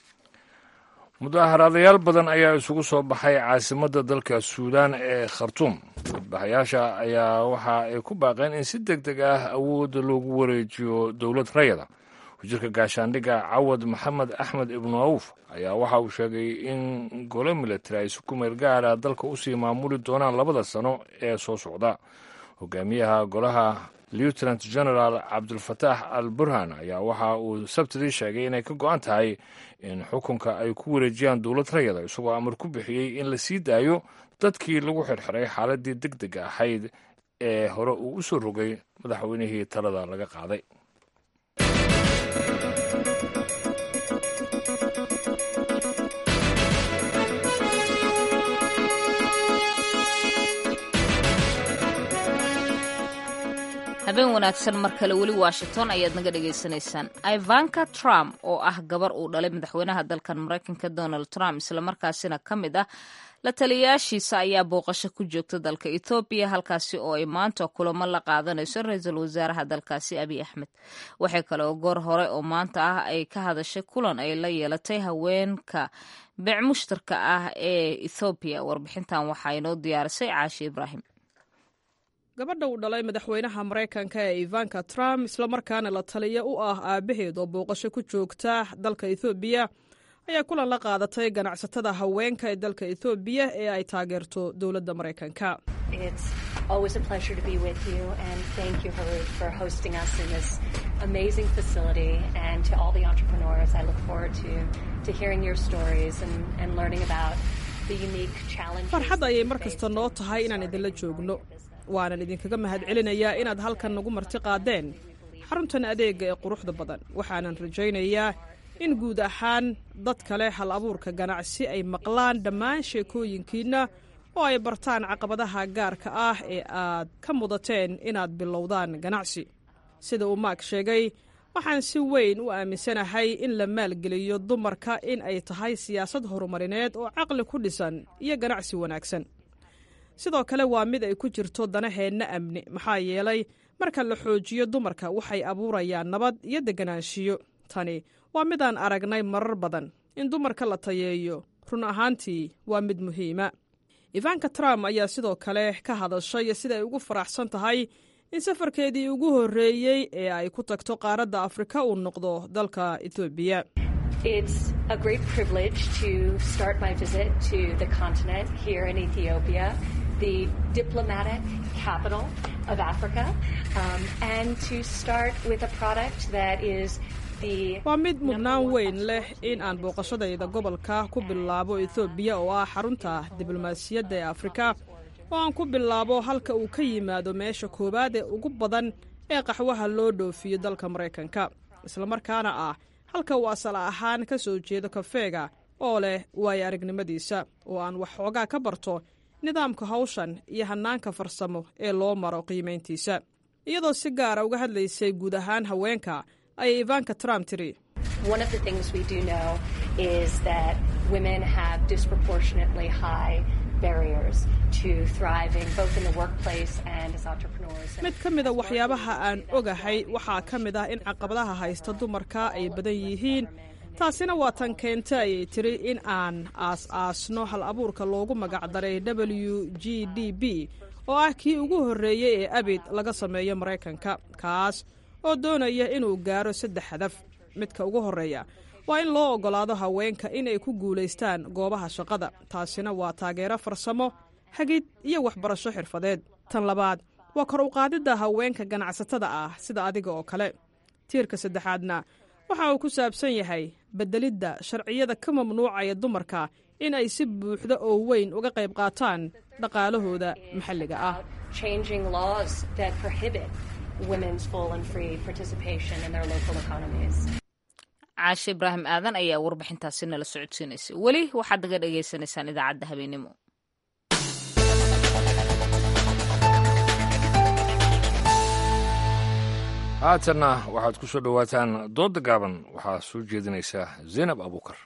mudaharaadayaal badan ayaa isugu soo baxay caasimadda dalka suudaan ee khartuum mudbaxayaasha ayaa waxa ay ku baaqeen in si deg deg ah awoodda loogu wareejiyo dowlad rayada wasiirka gaashaandhigga cawad maxamed axmed ibnu awf ayaa waxa uu sheegay in golo militari ay si ku meel gaara dalka usii maamuli doonaan labada sano ee soo socda hogaamiyaha golaha lieutenant general cabdulfataax al burhan ayaa waxa uu sabtidii sheegay inay ka go-an tahay in xukunka ay ku wareejiyaan dowlad rayada isagoo amar ku bixiyey in la sii daayo dadkii lagu xirxiray xaaladii deg dega ahayd ee hore uu u soo rogay madaxweynihii talada laga qaaday habeen wanaagsan mar kale weli washington ayaad naga dhagaysanaysaan ivanka trump oo ah gabar uu dhalay madaxweynaha dalkan maraykanka donald trump islamarkaasina ka mid ah la taliyayaashiisa ayaa booqasho ku joogta dalka ethoobiya halkaasi oo ay maanta kulamo la qaadanayso ra-iisul wasaaraha dalkaasi abiy axmed waxay kale oo goor hore oo maanta ah ay ka hadashay kulan ay la yeelatay haweenka beec mushtarka ah ee ethoobiya warbixintan waxaa inoo diyaarisay caashi ibraahim gabadha uu dhalay madaxweynaha maraykanka ee ivanka trump islamarkaana la taliya u ah aabbaheed oo booqasho ku joogta dalka ethoobiya ayaa kulan la qaadatay ganacsatada haweenka ee dalka ethoobiya ee ay taageerto dowladda maraykanka farxad ayay mar kasta noo tahay inaan idinla joogno waanan idinkaga mahad celinayaa inaad halkan nagu marti qaadeen xaruntan adeega ee quruxda badan waxaanan rajaynayaa in guud ahaan dad kale hal abuurka ganacsi ay maqlaan dhammaan sheekooyinkiinna oo ay bartaan caqabadaha gaarka ah ee aad ka mudateen inaad bilowdaan ganacsi sida uu maak sheegay waxaan si weyn u aaminsanahay in la maalgeliyo dumarka in ay tahay siyaasad horumarineed oo caqli ku dhisan iyo ganacsi wanaagsan sidoo kale waa mid ay ku jirto danaheenna amni maxaa yeelay marka la xoojiyo dumarka waxay abuurayaan nabad iyo deganaanshiyo tani waa midaan aragnay marar badan in dumarka la tayeeyo run ahaantii waa mid muhiima ivanka trump ayaa sidoo kale ka hadashay sida ay ugu faraxsan tahay in safarkeedii ugu horreeyey ee ay ku tagto qaaradda afrika uu noqdo dalka etoobiya It's a great privilege to start my visit to the continent here in Ethiopia, the diplomatic capital of Africa, um, and to start with a product that is waa mid mudnaan weyn leh in aan booqashadayda gobolka ku bilaabo ethoobiya oo ah xarunta diblomaasiyadda ee afrika oo aan ku bilaabo halka uu ka yimaado meesha koowaad ee ugu badan ee qaxwaha loo dhoofiyo dalka maraykanka islamarkaana ah halka uu asal ahaan ka soo jeedo kafeega oo leh waayo aragnimadiisa oo aan wax xoogaa ka barto nidaamka hawshan iyo hannaanka farsamo ee loo maro qiimayntiisa iyadoo si gaara uga hadlaysay guud ahaan haweenka ayay ivanka trump tiri one of the things we do know is that women have disproportionately high barriers to thriving both in the workplace and as entrepreneurs. mid ka mida waxyaabaha aan ogahay waxaa ka mid ah in caqabadaha haysta dumarka ay badan yihiin taasina waa tan keenta ayay tiri in aan aas-aasno hal abuurka loogu magacdaray w g d b oo ah kii ugu horreeyey ee abid laga sameeyo maraykanka kaas oo doonaya inuu gaaro saddex hadaf midka ugu horreeya waa in loo oggolaado haweenka inay ku guulaystaan goobaha shaqada taasina waa taageero farsamo hagid iyo waxbarasho xirfadeed tan labaad waa kor u qaadidda haweenka ganacsatada ah sida adiga oo kale tiirka saddexaadna waxa uu ku saabsan yahay beddelidda sharciyada ka mamnuucaya dumarka in ay si buuxda oo weyn uga qayb qaataan dhaqaalahooda maxalliga ah changing laws that prohibit women's full and free participation in their local economies. caashe ibraahim aadan ayaa warbixintaasi nala socodsiinaysay weli waxaad naga dhagaysanaysaan idaacadda habeenimo haatanna waxaad ku soo dhowaataan doodda gaaban waxaa soo jeedinaysaa zaynab abuukar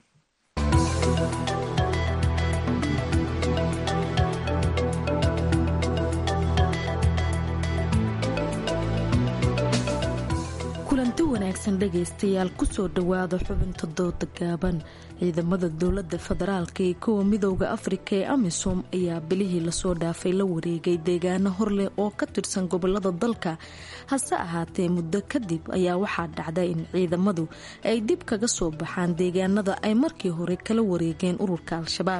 kulanti wanaagsan dhegaystayaal kusoo dhowaada xubinta dooda gaaban ciidamada dowlada federaalka iyo kuwa midooda afrika ee amisom ayaa bilihii lasoo dhaafay la wareegay deegaano horleh oo ka tirsan gobolada dalka hase ahaatee muddo kadib ayaa waxaa dhacda in ciidamadu ay dib kaga soo baxaan deegaanada ay markii hore kala wareegeen ururka al-shabaab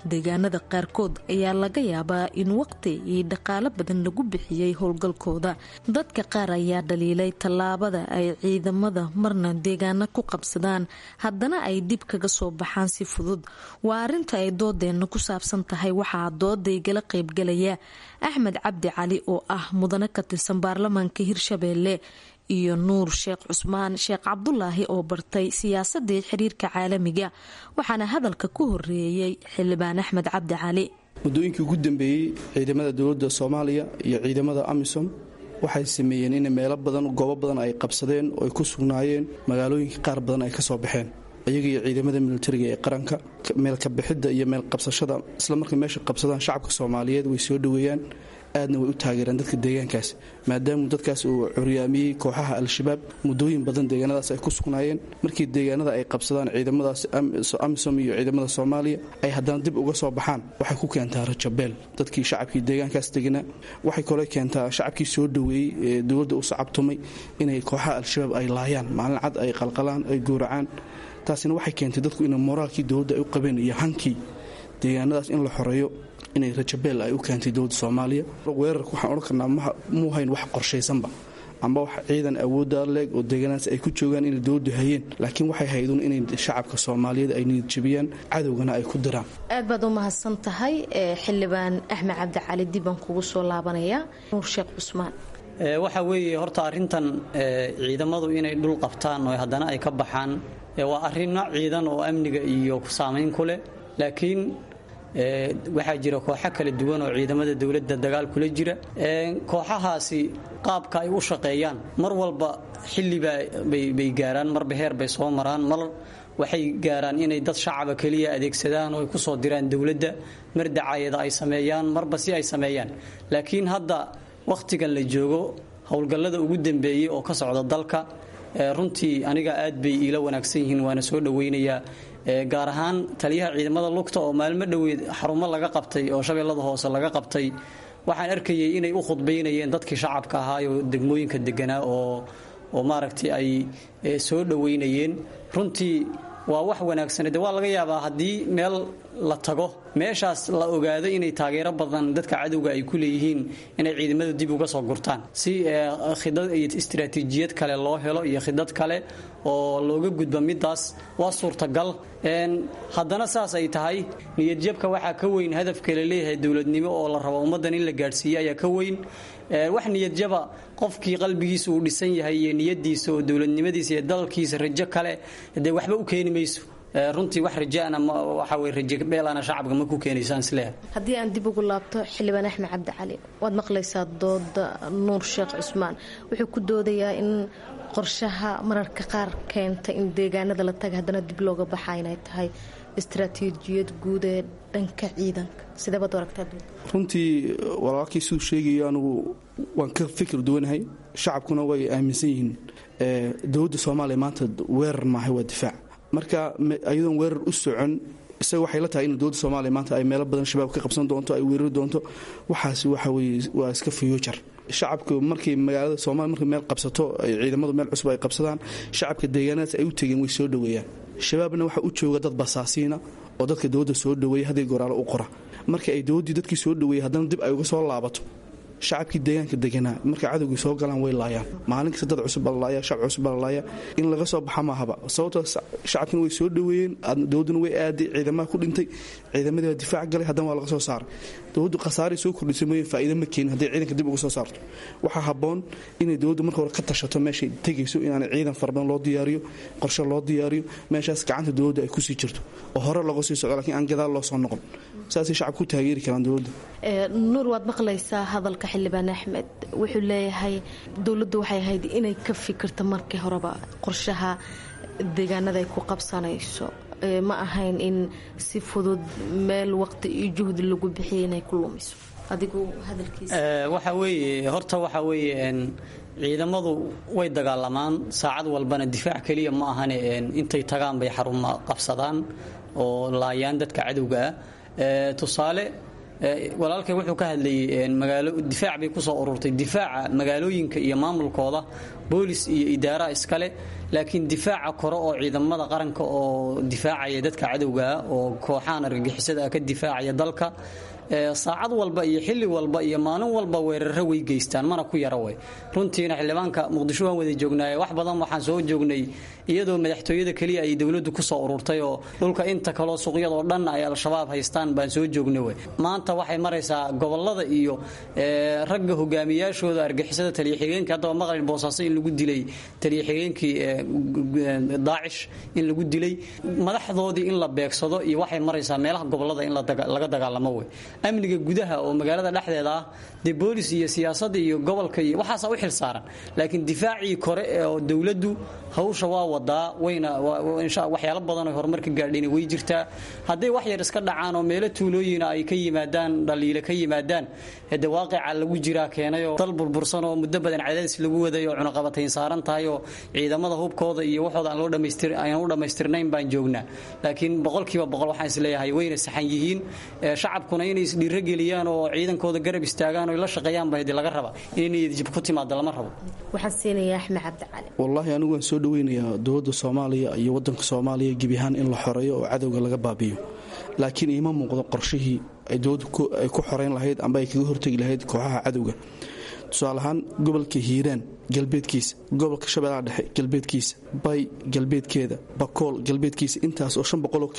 deegaanada qaarkood ayaa laga yaabaa in waqti iyo dhaqaalo badan lagu bixiyey howlgalkooda dadka qaar ayaa dhaliilay tallaabada ay ciidamada marna deegaano ku qabsadaan haddana ay dib kaga soo baxaan si fudud waa arinta ay doodeenna ku saabsan tahay waxaa doodaygala qaybgalaya axmed cabdi cali oo ah mudane ka tirsan baarlamaanka hirshabeelle iyo nuur sheekh cusmaan sheekh cabdulaahi oo bartay siyaasadii xiriirka caalamiga waxaana hadalka ku horeeyey xildhibaan axmed cabdi cali muddooyinkii ugu dambeeyey ciidamada dowladda soomaaliya iyo ciidamada amisom waxay sameeyeen in meelo badan goobo badan ay qabsadeen oo ay ku sugnaayeen magaalooyinka qaar badan ay ka soo baxeen iyaga iyo ciidamada militariga ee qaranka meelka bixidda iyo meel qabsashada isla markay meesha qabsadaan shacabka soomaaliyeed way soo dhoweeyaan aadna way u taageeraan dadka deegaankaas maadaama dadkaas uu curyaamiyey kooxaha al-shabaab muddooyin badan deegaanadaas ay ku sugnaayeen markii deegaanada ay qabsadaan ciidamadaas amisom iyo ciidamada soomaaliya ay haddana dib uga soo baxaan waxay ku keentaa rajabeel dadkii shacabkii deegaankaas deganaa waxay kaloo keentaa shacabkii soo dhoweeyey ee dowladda u sacabtumay inay kooxaha al-shabaab ay laayaan maalin cad ay qalqalaan ay gowracaan taasina waxay keentay dadku inay moraalkii dowladda ay u qabeen iyo hankii deegaanadaas in la xoreeyo inay rajabeel ay u keentay dowladda soomaaliya weerarka waxaan odhan karnaa muu hayn wax qorshaysanba amba wax ciidan awoodda leeg oo deegaanaas ay ku joogaan inay dowladdu hayeen laakiin waxay haydun inay shacabka soomaaliyeed ay niyadjabiyaan cadowgana ay ku diraan aad baad u mahadsan tahay xildhibaan axmed cabdi cali dibaan kugu soo laabanaya nuur sheekh cusmaan waxa weeye horta arrintan ciidamadu inay dhul qabtaan oo haddana ay ka baxaan waa arrino ciidan oo amniga iyo saamayn ku leh laakiin waxaa jira kooxo kala duwan oo ciidamada dowladda dagaal kula jira kooxahaasi qaabka ay u shaqeeyaan mar walba xillibaa bay gaaraan marba heer bay soo maraan mar waxay gaaraan inay dad shacaba keliya adeegsadaan oo ay kusoo diraan dowladda mar dacayada ay sameeyaan marba si ay sameeyaan laakiin hadda wakhtigan la joogo howlgallada ugu dambeeyey oo ka socda dalka runtii aniga aad bay iila wanaagsan yihiin waana soo dhowaynayaa gaar ahaan taliyaha ciidamada lugta oo maalmo dhoweed xarumo laga qabtay oo shabeellada hoose laga qabtay waxaan arkayay inay u khudbaynayeen dadkii shacabka ahaayoo degmooyinka deganaa oo oo maaragtay ay soo dhowaynayeen runtii waa wax wanaagsan de waa laga yaabaa haddii meel la tago meeshaas la ogaado inay taageero badan dadka cadowga ay ku leeyihiin inay ciidamadu dib uga soo gurtaan si khidad iyo istiraatiijiyad kale loo helo iyo khidad kale oo looga gudba midaas waa suurtagal haddana saas ay tahay niyadjabka waxaa ka weyn hadafka la leeyahay dowladnimo oo la rabo ummaddan in la gaadhsiiyo ayaa ka weyn wax niyadjaba qofkii qalbigiisa uu dhisan yahay iyo niyadiisa oo dowladnimadiisa iyo dalkiisa rajo kale dee waxba u keeni mayso runtii wax rajaana waxa weye rajabeelana shacabka ma ku keenaysaan isleeyahay haddii aan dib ugu laabto xildhibaan axmed cabdi cali waad maqlaysaa dooda nuur sheekh cusmaan wuxuu ku doodayaa in qorshaha mararka qaar keenta in deegaanada la taga haddana dib looga baxa inay tahay istaraatiijiyad guud ee dhanka ciidanka sideebaad aragtaa runtii walaalkii siduu sheegayo anugu waan ka fikir duwanahay shacabkuna way aaminsan yihiin dowladda soomaaliya maanta weerar maahay waa difaac marka ayadoon weerar u socon isaga waxay la tahay in dowladda soomaaliya maanta ay meelo badan shabaab ka qabsan doonto ay weerari doonto waxaasi waxa weye waa iska fiyuujar shacabku markay magaalada soomaliya markay meel qabsato ay ciidamadu meel cusub ay qabsadaan shacabka deegaanadaas ay u tegeen way soo dhoweeyaan shabaabna waxaa u jooga dad basaasiina oo dadka dowladda soo dhoweeya haddii goraalo u qora marka ay dowladdii dadkii soo dhoweeyay haddana dib ay uga soo laabato shacabkii deegaanka deganaa markay cadowgii soo galaan way laayaan maalin kasta dad cusub baa lalaaya shacab cusub baa lalaaya in laga soo baxa maahaba sababtoo shacabkina way soo dhoweeyeen dowladduna way aaday ciidamaha ku dhintay ciidamadii waa difaac galay haddana waa laga soo saaray dowladdu khasaaray soo kordhisay mooyeen faa'iida ma keenin hadday ciidanka dib uga soo saarto waxaa habboon inay dowladdu marka hore ka tashato meeshay tegayso inaanay ciidan fara badan loo diyaariyo qorshe loo diyaariyo meeshaas gacanta dowladda ay kusii jirto oo hore looga sii socdo lakiin aan gadaal loo soo noqon saasay shacabka ku taageeri karaan dowladda nuur waad maqlaysaa hadalka xildhibaan axmed wuxuu leeyahay dowladdu waxay ahayd inay ka fikirto markii horeba qorshaha deegaanada ay ku qabsanayso ma ahayn in si fudud meel waqti iyo juhdi lagu bixiya inay ku lumiso adigu hadalkiisa waxa weeye horta waxa weeye ciidamadu way dagaalamaan saacad walbana difaac keliya ma ahane intay tagaan bay xaruma qabsadaan oo laayaan dadka cadowga ah tusaale walaalkay wuxuu ka hadlayay magaalo difaac bay kusoo ururtay difaaca magaalooyinka iyo maamulkooda boolis iyo idaaraha iskale laakiin difaaca kore oo ciidamada qaranka oo difaacaya dadka cadowgaa oo kooxahan argagixisada ka difaacaya dalka saacad walba iyo xilli walba iyo maalin walba weeraro way geystaan mana ku yara way runtiina xildhibaanka muqdisho waan wada joognaaye wax badan waxaan soo joognay iyadoo madaxtooyada keliya ay dowladdu kusoo ururtay oo dhulka inta kaloo suuqyadoo dhan ay al-shabaab haystaan baan soo joognay wey maanta waxay maraysaa gobolada iyo ragga hogaamiyaashooda argixisada taliya-xigeenka haddaba maqlin boosaaso in lagu dilay taliya-xigeenkii daacish in lagu dilay madaxdoodii in la beegsado iyo waxay maraysaa meelaha gobolada in laga dagaalamo wey amniga gudaha oo magaalada dhexdeeda ah dee boolis iyo siyaasadda iyo gobolka iyo waxaasa u xil saaran laakiin difaacii kore oo dowladdu hawsha waa wadaa wayna waxyaalo badan oo horumar ka gaadhayna way jirtaa hadday wax yar iska dhacaan oo meelo tuulooyina ay ka yimaadaan dhaliile ka yimaadaan hade waaqica lagu jiraa keenayoo dal burbursan oo muddo badan cadaadis lagu waday oo cunaqabatayn saaran tahay oo ciidamada hubkooda iyo waxooda aan loo dhamaystir aan u dhammaystirnayn baan joognaa laakiin boqolkiiba boqol waxaan isleeyahay wayna saxan yihiin shacabkuna inay isdhiiro geliyaan oo ciidankooda garab istaagaan oo la shaqeeyaan baa hadi laga raba inay niyadjib ku timaado lama rabo waxaan siinayaa axmed cabdicali wallaahi anigu waan soo dhaweynayaa dowladda soomaaliya iyo waddanka soomaaliya gebi ahaan in la xoreeyo oo cadowga laga baabiyo laakiin iima muuqdo qorshihii ay dowladdu ay ku xoreyn lahayd amba ay kaga hortegi lahayd kooxaha cadowga tusaale ahaan gobolka hiiraan galbeedkiisa gobolka shabeellaha dhexe galbeedkiisa bay galbeedkeeda bakool galbeedkiisa intaas oo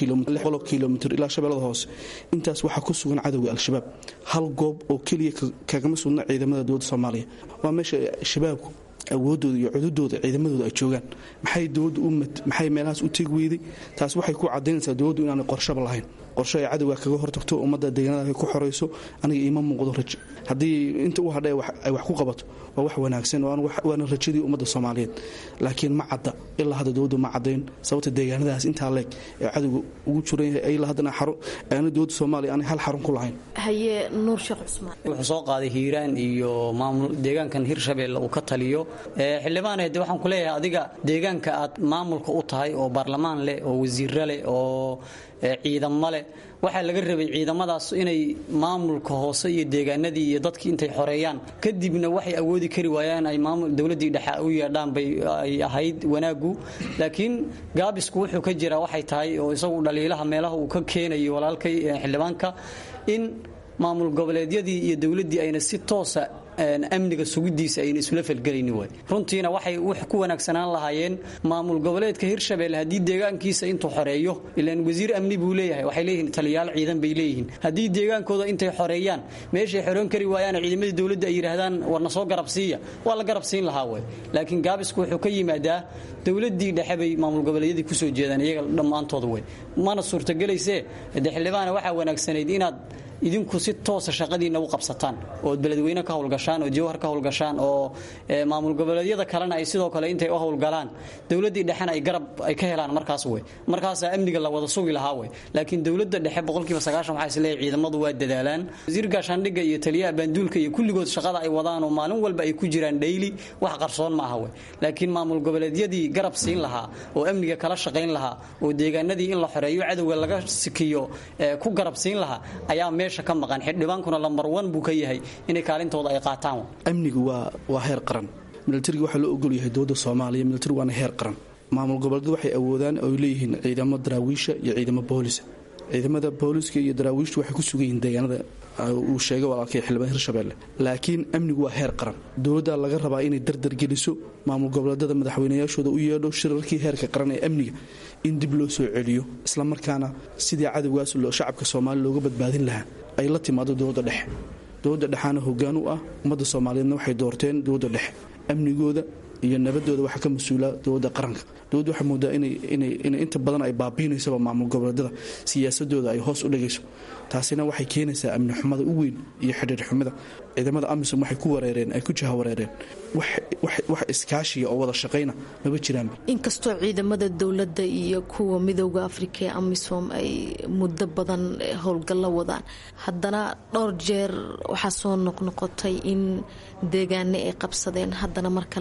oo kilomitr ilaa shabeellada hoose intaas waxaa ku sugan cadowga al-shabaab hal goob oo keliya kagama sugna ciidamada dowladda soomaaliya waa meesha shabaabku awoodooda iyo cududooda ciidamadooda ay joogaan maxay dowladdu maxay meelahaas u tegi weyday taas waxay ku cadaynaysaa dowladdu inaanay qorshaba lahayn qorsho ay cadowga kaga hortagto ummadda deegaanada ay ku xorayso aniga iima muuqdo rajo haddii inta u hadha ay wax ku qabato waa wax wanaagsan waana rajadii ummadda soomaaliyeed laakiin ma cadda ilaa hadda dowladdu ma cadayn sababta deegaanadaas intaa leeg ee cadowga ugu jiran yahay ilaa haddana aana dowladda soomaaliya aanay hal xarun ku lahayn haye nuur sheekh cusmaan wuxuu soo qaaday hiiraan iyo maamul deegaankan hirshabeelle uu ka taliyo xildhibaane de waxaan ku leeyahay adiga deegaanka aad maamulka u tahay oo baarlamaan leh oo wasiiro leh oo ciidamo leh waxaa laga rabay ciidamadaas inay maamulka hoose iyo deegaanadii iyo dadkii intay xoreeyaan kadibna waxay awoodi kari waayaan ay dowladii dhexe u yeedhaan bay ay ahayd wanaagu laakiin gaabisku wuxuu ka jiraa waxay tahay oo isagu dhaliilaha meelaha uu ka keenayo walaalkay xildhibaanka in maamul goboleedyadii iyo dowladdii ayna si toosa amniga sugidiisa ayna isula falgelayni waay runtiina waxay ku wanaagsanaan lahaayeen maamul goboleedka hirshabelle haddii deegaankiisa intuu xoreeyo ilaan wasiir amni buu leeyahay waxay leeyihiin taliyaal ciidan bay leeyihiin haddii deegaankooda intay xoreeyaan meeshay xoreyn kari waayaan ciidamadii dowladda ay yidhaahdaan warna soo garab siiya waa la garab siin lahaa way laakiin gaabisku wuxuu ka yimaadaa dowladii dhexe bay maamul goboleedyadii kusoo jeedaan iyaga dhammaantooda way mana suurtagelaysee de xildhibaana waxaa wanaagsanayd inaad idinku si toosa shaqadiina u qabsataan ood beledweyne ka howlgashaan oo jawhar ka howlgashaan oo maamul goboleedyada kalena ay sidoo kale intay u howlgalaan dowladii dhexena ay garab ay ka helaan markaas wey markaasaa amniga la wada sugi lahaa wey laakiin dowladda dhexe boqolkiiba sagaashan waxaa isleeyahay ciidamadu waa dadaalaan wasiir gaashaandhigga iyo taliyaha baanduulka iyo kulligood shaqada ay wadaan oo maalin walba ay ku jiraan dhayli wax qarsoon ma aha wey laakiin maamul goboleedyadii garab siin lahaa oo amniga kala shaqayn lahaa oo deegaanadii in la xoreeyo cadowga laga sikiyo ku garab siin lahaa ayaa meesha ka maqan xildhibaankuna lambar wan buu ka yahay inay kaalintooda ay qaataan amnigu waa waa heer qaran milatariga waxaa loo ogol yahay dowladda soomaaliya milatari waana heer qaran maamul goboleedyadu waxay awoodaan oo leeyihiin ciidamo daraawiisha iyo ciidamo boolisa ciidamada booliska iyo daraawiishtu waxay ku sugan yihiin deegaanada uu sheegay walaalkay xildhibaan hirshabelle laakiin amnigu waa heer qaran dowladda laga rabaa inay dardargeliso maamul goboleedyada madaxweynayaashooda u yeedho shirarkii heerka qaran ee amniga in dib loo soo celiyo islamarkaana sidii cadowgaas shacabka soomaaliya looga badbaadin lahaa ay la timaado dowladda dhexe dowladda dhexaana hogaan u ah ummadda soomaaliyeedna waxay doorteen dowladda dhexe amnigooda iyo nabadooda waxaa ka mas-uula dowladda qaranka dowladda waxaa moodaa inay inta badan ay baabiinaysaba maamul goboleedyada siyaasadooda ay hoos u dhigayso taasina waxay keenaysaa amni xumada u weyn iyo xidhiir xumida ciidamada amisom waxay ku wareereen ay ku jaha wareereen wax iskaashiya oo wada shaqayna maba jiraanba inkastoo ciidamada dowladda iyo kuwa midooda afrika ee amisom ay muddo badan howlgallo wadaan haddana dhowr jeer waxaa soo noqnoqotay in deegaane ay qabsadeen haddana mar kale ay dib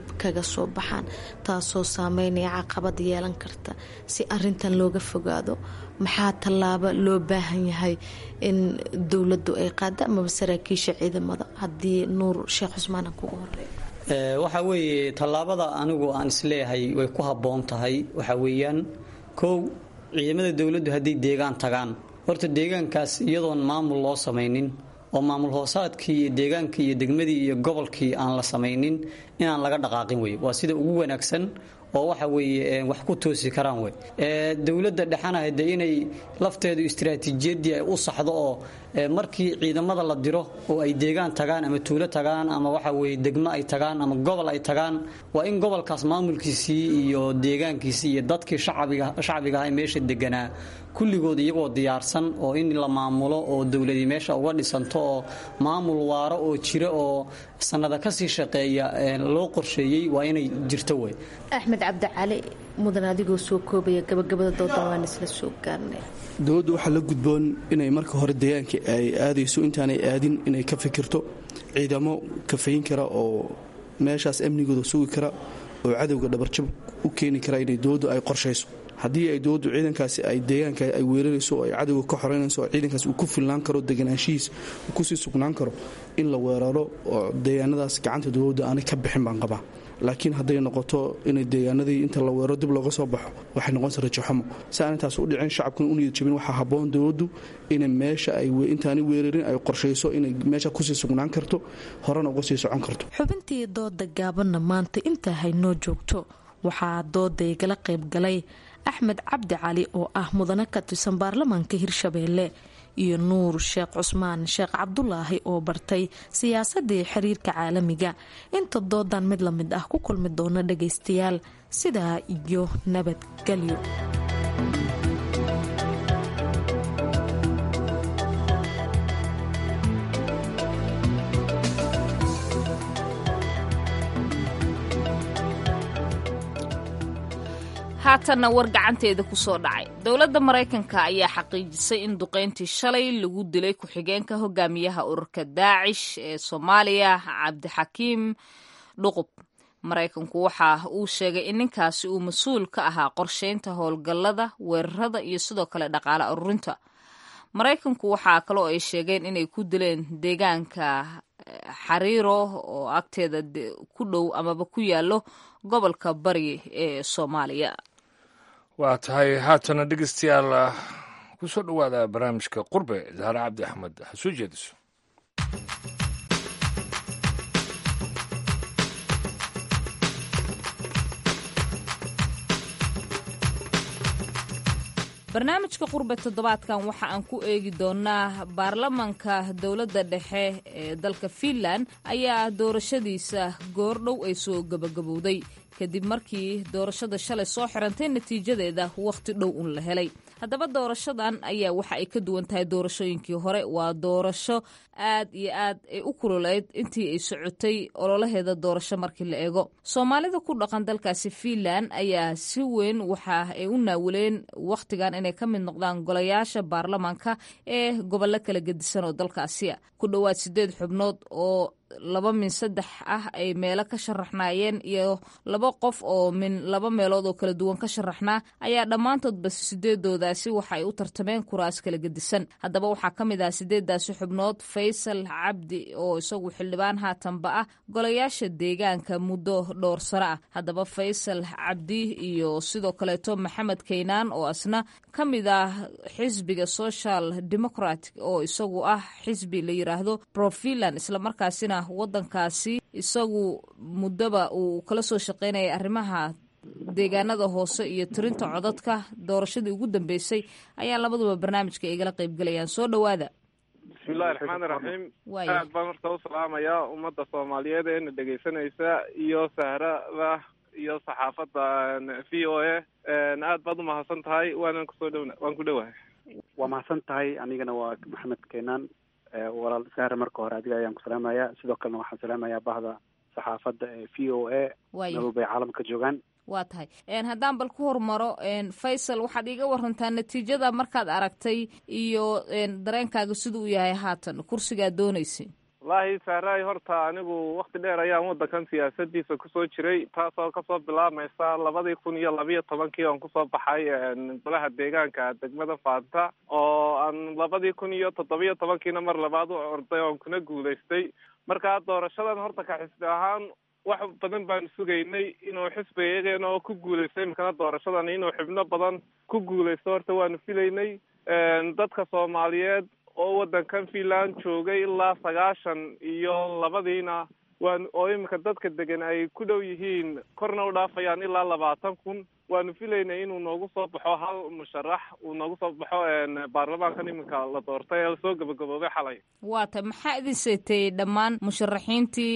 dib kaga soo baxaan taasoo saameynaya caqabad yeelan karta si arintan looga fogaado maxaa tallaabo loo baahan yahay in dowladdu ay qaado amaba saraakiisha ciidamada haddii nuur sheekh cusmaan aan kugu horeeyo waxa weeye tallaabada anigu aan isleeyahay way ku habboon tahay waxa weeyaan kow ciidamada dowladdu hadday deegaan tagaan horta deegaankaas iyadoon maamul loo samaynin oo maamul hoosaadkii iyo deegaankii iyo degmadii iyo gobolkii aan la samaynin inaan laga dhaqaaqin wey waa sida ugu wanaagsan oo waxa weeye wax ku toosi karaan wey dowladda dhexana hade inay lafteedu istiraatiijiyadii ay u saxdo oo markii ciidamada la diro oo ay deegaan tagaan ama tuulo tagaan ama waxa weye degmo ay tagaan ama gobol ay tagaan waa in gobolkaas maamulkiisii iyo deegaankiisii iyo dadkii shacbiga aha meesha deganaa kulligood iyagoo diyaarsan oo in la maamulo oo dowladii meesha uga dhisanto oo maamul waaro oo jira oo sanada kasii shaqeeya loo qorsheeyey waa inay jirto wey axmed cabdicali mudan adigoo soo koobaya gabagabada doodan waan isla soo gaarnay dowladdu waxaa la gudboon inay marka hore deegaanka ay aadayso intaanay aadin inay ka fikirto ciidamo kafayn kara oo meeshaas amnigooda sugi kara oo cadowga dhabarjab u keeni kara inay dowladdu ay qorshayso haddii ay dowladdu ciidankaasi ay deegaanka ay weerarayso oo ay cadowga ka xoreynayso oo ciidankaas uu ku filnaan karo deganaanshihiis uu kusii sugnaan karo in la weeraro oo deegaanadaas gacanta dowladda aanay ka bixin baan qabaa laakiin hadday noqoto inay deegaanadii inta la weeraro dib looga soo baxo waxay noqonaysa rajaxumo si aan intaas u dhicin shacabkuna u niyad jabin waxaa habboon dowladdu inay meesha ay intaanay weerarin ay qorshayso inay meesha kusii sugnaan karto horena uga sii socon karto xubintii dooda gaabanna maanta intaa haynoo joogto waxaa dooda igala qaybgalay axmed cabdi cali oo ah mudane ka tirsan baarlamaanka hirshabeelle iyo nuur sheekh cusmaan sheekh cabdulaahi oo bartay siyaasadii xiriirka caalamiga inta doodan mid lamid ah ku kulmi doona dhagaystayaal sidaa iyo nabadgelyo haatanna war gacanteeda ku soo dhacay dowladda maraykanka ayaa xaqiijisay in duqeyntii shalay lagu dilay ku-xigeenka hogaamiyaha ururka daacish ee soomaaliya cabdixakiim dhuqub maraykanku waxa uu sheegay in ninkaasi uu mas-uul ka ahaa qorsheynta howlgallada weerarada iyo sidoo kale dhaqaale ururinta maraykanku waxaa kaloo ay sheegeen inay ku dileen deegaanka xariiro oo agteeda ku dhow amaba ku yaalo gobolka bari ee soomaaliya waa tahay haatana dhegeystayaal ku soo dhowaada barnaamijka qurbe zahre cabdi axmed ha soo jeediso barnaamijka qurbe toddobaadkan waxa aan ku eegi doonaa baarlamanka dowladda dhexe ee dalka fiinland ayaa doorashadiisa goordhow ay soo gabagabowday kadib markii doorashada shalay soo xirantay natiijadeeda wakhti dhow un la helay haddaba doorashadan ayaa waxa ay ka duwan tahay doorashooyinkii hore waa doorasho aad iyo aad ay u kululeyd intii ay socotay ololaheeda doorasho markii la eego soomaalida ku dhaqan dalkaasi fiinland ayaa si weyn waxa ay u naawileen wakhtigan inay ka mid noqdaan golayaasha baarlamaanka ee gobollo kala gedisan oo dalkaasiya ku dhowaad sideed xubnood oo laba min saddex ah ay meelo ka sharaxnaayeen iyo laba qof oo min laba meelood oo kala duwan ka sharaxnaa ayaa dhammaantoodba sideedoodaasi waxa ay u tartameen kuraas kala gedisan haddaba waxaa ka mid ah sideedaasi xubnood faysal cabdi oo isagu xildhibaan haatanba ah golayaasha deegaanka muddo dhowr sano ah haddaba faysal cabdi iyo sidoo kaleeto maxamed kaynaan oo asna ka mid ah xisbiga social democratic oo isagu ah xisbi la yiraahdo profiland islamarkaasina wadankaasi isagu muddoba uu kala soo shaqeynayay arrimaha deegaanada hoose iyo tirinta codadka doorashadii ugu dambeysay ayaa labaduba barnaamijka igala qaybgalayaan soo dhowaada bismillahi raxmaani raxiim aad baan horta u salaamayaa ummadda soomaaliyeed eena dhegaysanaysa iyo sahrada iyo saxaafadda v o a aad baad u mahadsan tahay waanan kusoo dhowna waan ku dhowahay waa mahadsan tahay anigana waa maxamed keenaan walaal sahre marka hore adiga ayaan ku salaamayaa sidoo kalena waxaan salaamayaa bahda saxaafadda ee v o a nabad bay caalamka joogaan waa tahay haddaan bal ku hormaro faysal waxaad iiga warantaa natiijada markaad aragtay iyo dareenkaaga siduu yahay haatan kursigaad dooneysay wallaahi sahraay horta anigu wakti dheer ayaan waddankan siyaasadiisa kusoo jiray taasoo kasoo bilaabmaysa labadii kun iyo labiyo tobankii oon kusoo baxay golaha deegaanka degmada faanta oo aan labadii kun iyo toddobiyo tobankiina mar labaad u orday oon kuna guulaystay marka doorashadan horta ka xisbi ahaan wax badan baanu sugaynay inuu xisbigayageena oo ku guulaystay imikana doorashadan inuu xubno badan ku guulaysto horta waanu filaynay dadka soomaaliyeed oo waddankan finland joogay ilaa sagaashan iyo labadiina waan oo iminka dadka degan ay ku dhow yihiin korna u dhaafayaan ilaa labaatan kun waanu filaynay inuu noogu soo baxo hal musharax uu noogu soo baxo baarlamaankan iminka la doortay ee lasoo gabagaboobay xalay waa tay maxaa idin seetay dhammaan musharaxiintii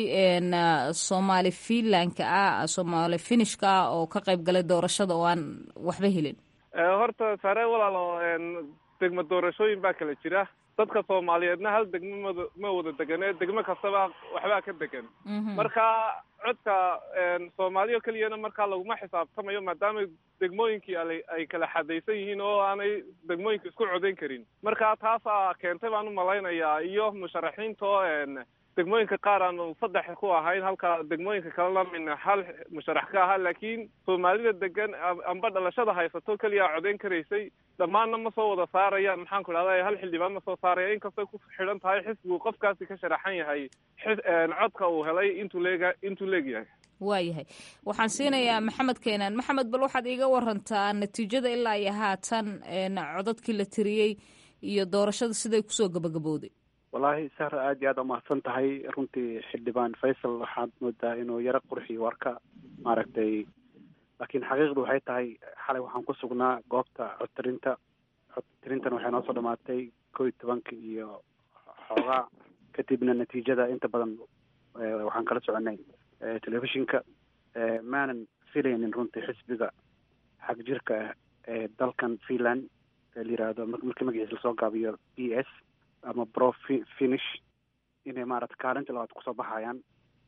soomaali finlandka ah soomaali finishka ah oo ka qayb galay doorashada oo aan waxba helin horta sare walaalo degmo doorashooyin baa kala jira dadka soomaaliyeedna hal degmo mad ma wada degane degmo kastaba waxbaa ka degan marka codka soomaaliya keliyana markaa laguma xisaabtamayo maadaama degmooyinkii ay kala xadaysan yihiin oo aanay degmooyinka isku codayn karin marka taasaa keentay baan umalaynayaa iyo musharaxiinta oo degmooyinka qaar aanu saddex ku ahayn halka degmooyinka kalena min hal musharax ka ahaa laakiin soomaalida degan amba dhalashada haysato keliya codayn karaysay dhammaanna ma soo wada saarayaan maxaan ku idhahda hal xildhibaan ma soo saaraya inkastay ku xidhan tahay xisbigu qofkaasi ka sharaxan yahay codka uu helay intuu leega intuu leegyahay waayahay waxaan siinayaa maxamed keenaan maxamed bal waxaad iiga warantaa natiijada ilaa iyo haatan codadkii la tiriyey iyo doorashada siday kusoo gabagabowday wallaahi sahra aada iyo aada umahadsan tahay runtii xildhibaan faysal waxaad moodaa inuu yaro qurxiyo warka maaragtay laakiin xaqiiqdu waxay tahay xalay waxaan ku sugnaa goobta codtirinta codtirintana waxay noo soo dhamaatay koo iyo tobanka iyo xoogaa kadibna natiijada inta badan waxaan kala soconay telefishinka maanan filaynin runtii xisbiga xag jirka ah ee dalkan finland ee la yiraahdo marka magaciisa lasoo gaabiyo b s ama bro finish inay maarata kaalinta labaad kusoo baxayaan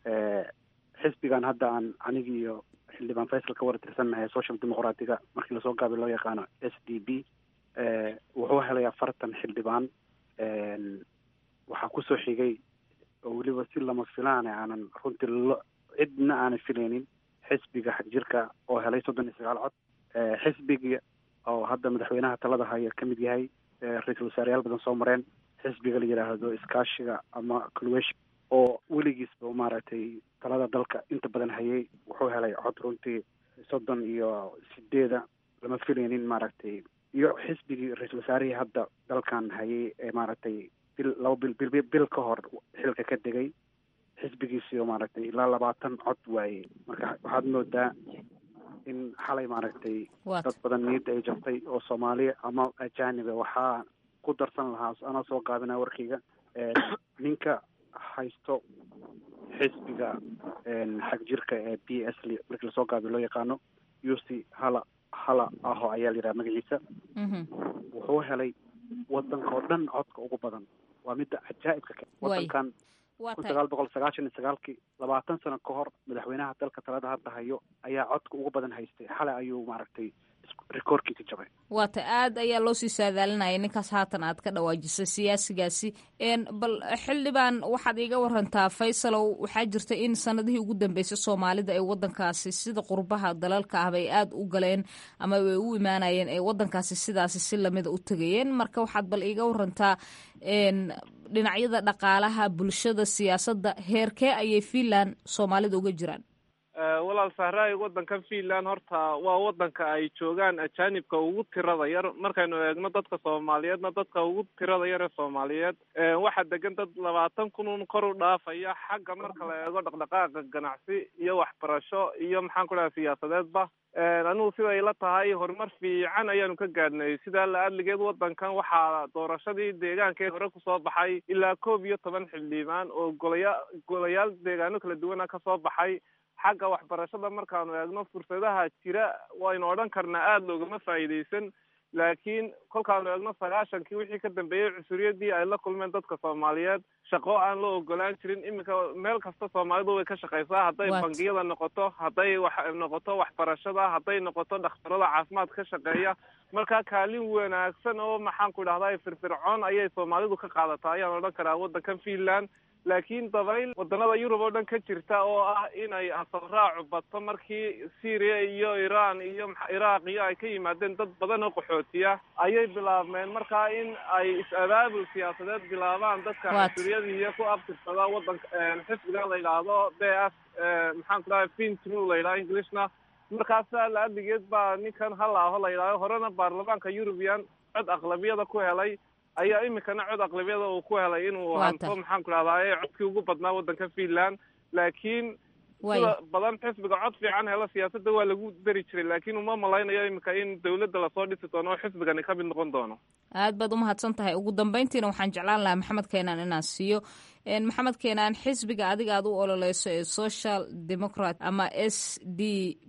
xisbigan hadda aan anigi iyo xildhibaan faysal ka wara tirsannahay social demoqraatiga markii lasoo gaabiyo loo yaqaano s d b wuxuu helay afartan xildhibaan waxaa kusoo xigay oo weliba si lama filaane aanan runtii lo cidna aanan filaynin xisbiga xagjirka oo helay soddon iyo sagaal cod xisbiga oo hadda madaxweynaha talada haya ka mid yahay ra-iisul wasaareyaal badan soo mareen xisbiga la yidhaahdo iskaashiga ama colwation oo weligiisba maaragtay talada dalka inta badan hayay wuxuu helay cod runtii soddon iyo sideeda lama filaynin maaragtay iyo xisbigii ra-iisul wasaarihii hadda dalkan hayay ee maaragtay bil laba bil bil bil ka hor xilka ka degay xisbigiisii oo maaragtay ilaa labaatan cod waayey marka waxaad moodaa in xalay maaragtay dad badan niyadda ay jabtay oo soomaaliya ama ajaniba waxaa ku darsan lahaa anoo soo gaabinaa warkayga ninka haysto xisbiga xag jirka ee b s markii lasoo gaabiyo loo yaqaano uc hala hala aho ayaa la yidhaha magaciisa wuxuu helay wadanka oo dhan codka ugu badan waa midda cajaa'ibka ke wadankan kun sagaal boqol sagaashan iyo sagaalkii labaatan sano ka hor madaxweynaha dalka talada hadda hayo ayaa codka ugu badan haystay xalay ayuu maaragtay rikoorkiisa jabay waata aad ayaa loo sii saadaalinaya ninkaas haatan aad ka dhawaajisay siyaasigaasi bal xildhibaan waxaad iiga warantaa faysalow waxaa jirta in sanadihii ugu dambeysay soomaalida ay wadankaasi sida qurbaha dalalka ahba ay aada u galeen ama ay u imaanayeen ee wadankaasi sidaasi si lamida u tegayeen marka waxaad bal iiga warantaa dhinacyada dhaqaalaha bulshada siyaasadda heerkee ayay finland soomaalida uga jiraan walaal sahraay waddankan finland horta waa waddanka ay joogaan ajaanibka ugu tirada yar markaynu eegno dadka soomaaliyeedna dadka ugu tirada yar ee soomaaliyeed waxaa degan dad labaatan kunun kor u dhaafaya xagga marka la eego dhaqdhaqaaqa ganacsi iyo waxbarasho iyo maxaan ku dhaha siyaasadeedba anigu siday la tahay horumar fiican ayaanu ka gaadhnay sidaa la adligeed waddankan waxaa doorashadii deegaankee hore kusoo baxay ilaa koob iyo toban xildhibaan oo golaya golayaal deegaano kala duwana kasoo baxay xagga waxbarashada markaanu eegno fursadaha jira waynu odhan karnaa aada loogama faa'iidaysan laakiin kolkaanu eegno sagaashankii wixii ka dambeeyey cusuriyadii ay la kulmeen dadka soomaaliyeed shaqo aan la ogolaan jirin iminka meel kasta soomaalidu way ka shaqaysaa hadday bangiyada noqoto hadday wax noqoto waxbarashada hadday noqoto dhakhtarada caafimaad ka shaqeeya marka kaalin wanaagsan oo maxaan ku idhahdaa firfircoon ayay soomaalidu ka qaadataa ayaan odhan karaa waddankan finland laakiin dabayl wadanada yurub oo dhan ka jirta oo ah inay asal raacu bato markii syria iyo iran iyo iraaq iyo ay ka yimaadeen dad badan oo qaxootiya ayay bilaabmeen markaa in ay is-abaabul siyaasadeed bilaabaan dadka cunsuriyadiiyo ku abtirsada wadanka xisbiga la yidhaahdo b s maxaan ku dhahay fintru la yidhaha englishna markaasa la-adigeed baa ninkan halaaho la yidhahdo horena baarlamaanka eurubian cod aqlabiyada ku helay ayaa iminkana cod aqlabiyada uu ku helay inuu hanto maxaan ku dhahdaye codkii ugu badnaa waddanka finland laakiin sida badan xisbiga cod fiican helo siyaasadda waa lagu dari jiray laakiin uma malaynayo iminka in dawladda lasoo dhisi doono oo xisbigani ka mid noqon doono aad baad umahadsan tahay ugu dambeyntiina waxaan jeclaan lahaa maxamed keenaan inaan siiyo maxamed keenaan xisbiga adiga aad u ololeyso ee social democrat ama s d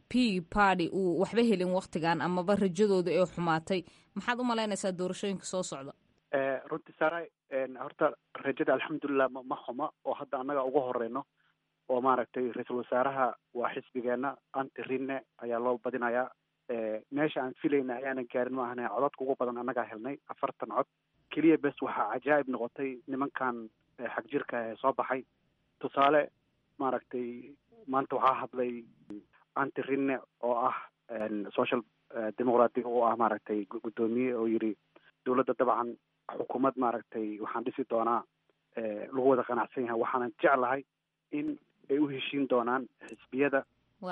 p party uu waxba helin waktigan amaba rajadooda ee xumaatay maxaad u malaynaysaa doorashooyinka soo socda runtii saara horta rajada alxamdulilah ma xuma oo hadda annaga ugu horeyno oo maaragtay ra-iisul wasaaraha waa xisbigeena anti rinne ayaa loo badinayaa meesha aan filayna ayaanan gaarin ma ahna codadka ugu badan annagaa helnay afartan cod keliya bes waxaa cajaa'ib noqotay nimankan xag jirka ee soo baxay tusaale maaragtay maanta waxaa hadlay anti rinne oo ah social democratic oo ah maaragtay guddoomiye oo yidhi dawladda dabcan xukuumad maaragtay waxaan dhisi doonaa lagu wada qanacsan yahay waxaanan jeclahay in ay u heshiin doonaan xisbiyada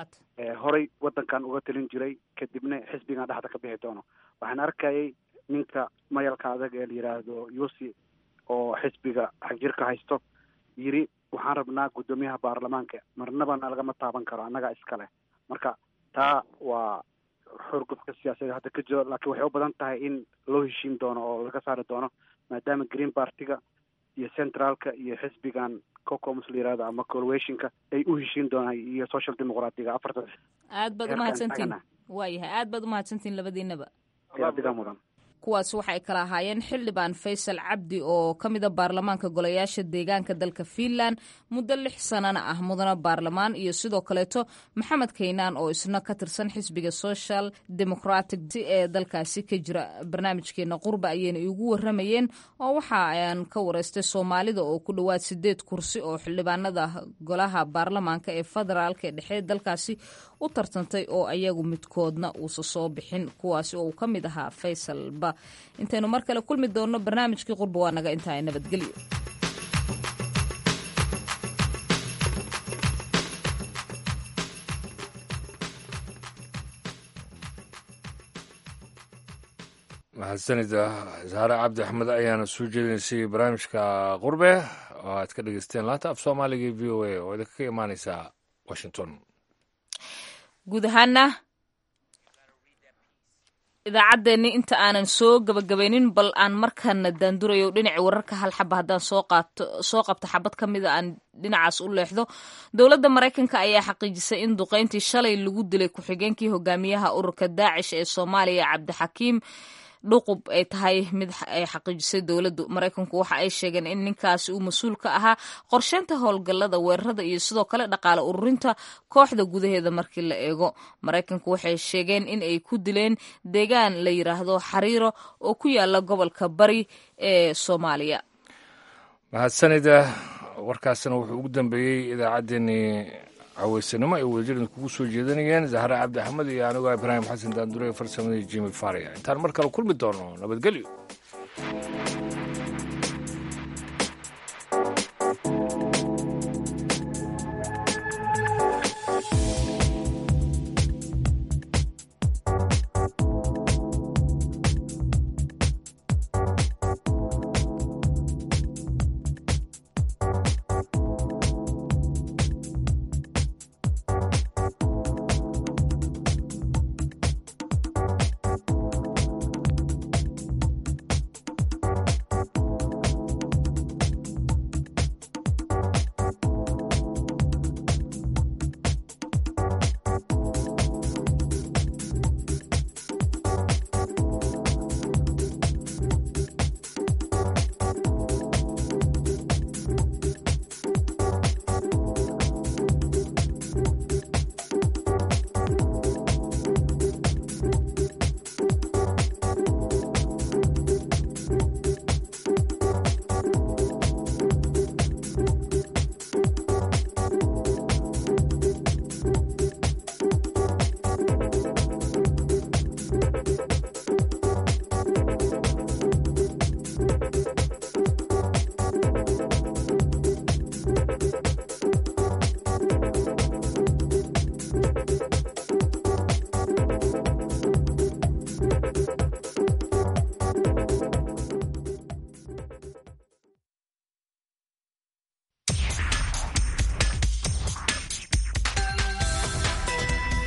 horey waddankan uga talin jiray kadibna xisbigan dhexda ka bixi doono waxaan arkayay ninka mayalka adag ee la yidhaahdo yusi oo xisbiga xagjirka haysto yiri waxaan rabnaa guddoomiyaha baarlamaanka marnabana lagama taaban karo annagaa iskale marka taa waa xorgufka siyaasadeed hadda ka jiro laakiin waxay u badan tahay in loo heshiin doono oo laga saari doono maadaama green partiga iyo centraalka iyo xisbigan cocoms la yirahdo ama coalitionka ay u heshiin doonaan iyo social democratiga afarta aad baad umahadsantiin waayahay aad baad umahadsantiin labadiinaba adigaa mudan kuwaas waxay kala ahaayeen xildhibaan faysal cabdi oo ka mida baarlamaanka golayaasha deegaanka dalka fiinland muddo lix sanana ah mudana baarlamaan iyo sidoo kaleeto maxamed kaynaan oo isna ka tirsan xisbiga social democratic ee dalkaasi ka jira barnaamijkeena qurba ayayna iigu waramayeen oo waxa aan ka wareystay soomaalida oo ku dhowaad sideed kursi oo xildhibaanada golaha baarlamaanka ee federaalk ee dhexe dalkaasi u tartantay oo ayagu midkoodna uusa soo bixin kuwaasi oo uu ka mid ahaa faysalba intaynu mar kale kulmi doonno barnaamijkii qurba waa naga intaa nabadgelyo mahadsanida saare cabdi axmed ayaana soo jeedinaysay barnaamijka qurbe oo aad ka dhegeysteen laanta af soomaaliga v o a oo idinka ka imaaneysa washington guud ahaana idaacaddeenni inta aanan soo gabagabaynin bal aan markaana daandurayo dhinaci wararka hal xaba haddaan soo qaato soo qabto xabad ka mida aan dhinacaas u leexdo dowladda maraykanka ayaa xaqiijisay in duqeyntii shalay lagu dilay ku-xigeenkii hogaamiyaha ururka daacish ee soomaaliya cabdixakiim dhuqub ay tahay mid ay xaqiijisay dowladdu maraykanku waxa ay sheegeen in ninkaasi uu mas-uul ka ahaa qorsheynta howlgallada weerarada iyo sidoo kale dhaqaale ururinta kooxda gudaheeda markii la eego maraykanku waxay sheegeen in ay ku dileen deegaan la yiraahdo xariiro oo ku yaala gobolka bari ee soomaaliya mahadsanida warkaasina wuxuu ugu dambeeyey idaacaddeenii caweysanimo ay wadajirin kugu soo jeedanayeen zahre cabdi axmed iyo anigoo ibraahim xasan daandure farsamadii jimi faria intaan mar kale kulmi doono nabadgelyo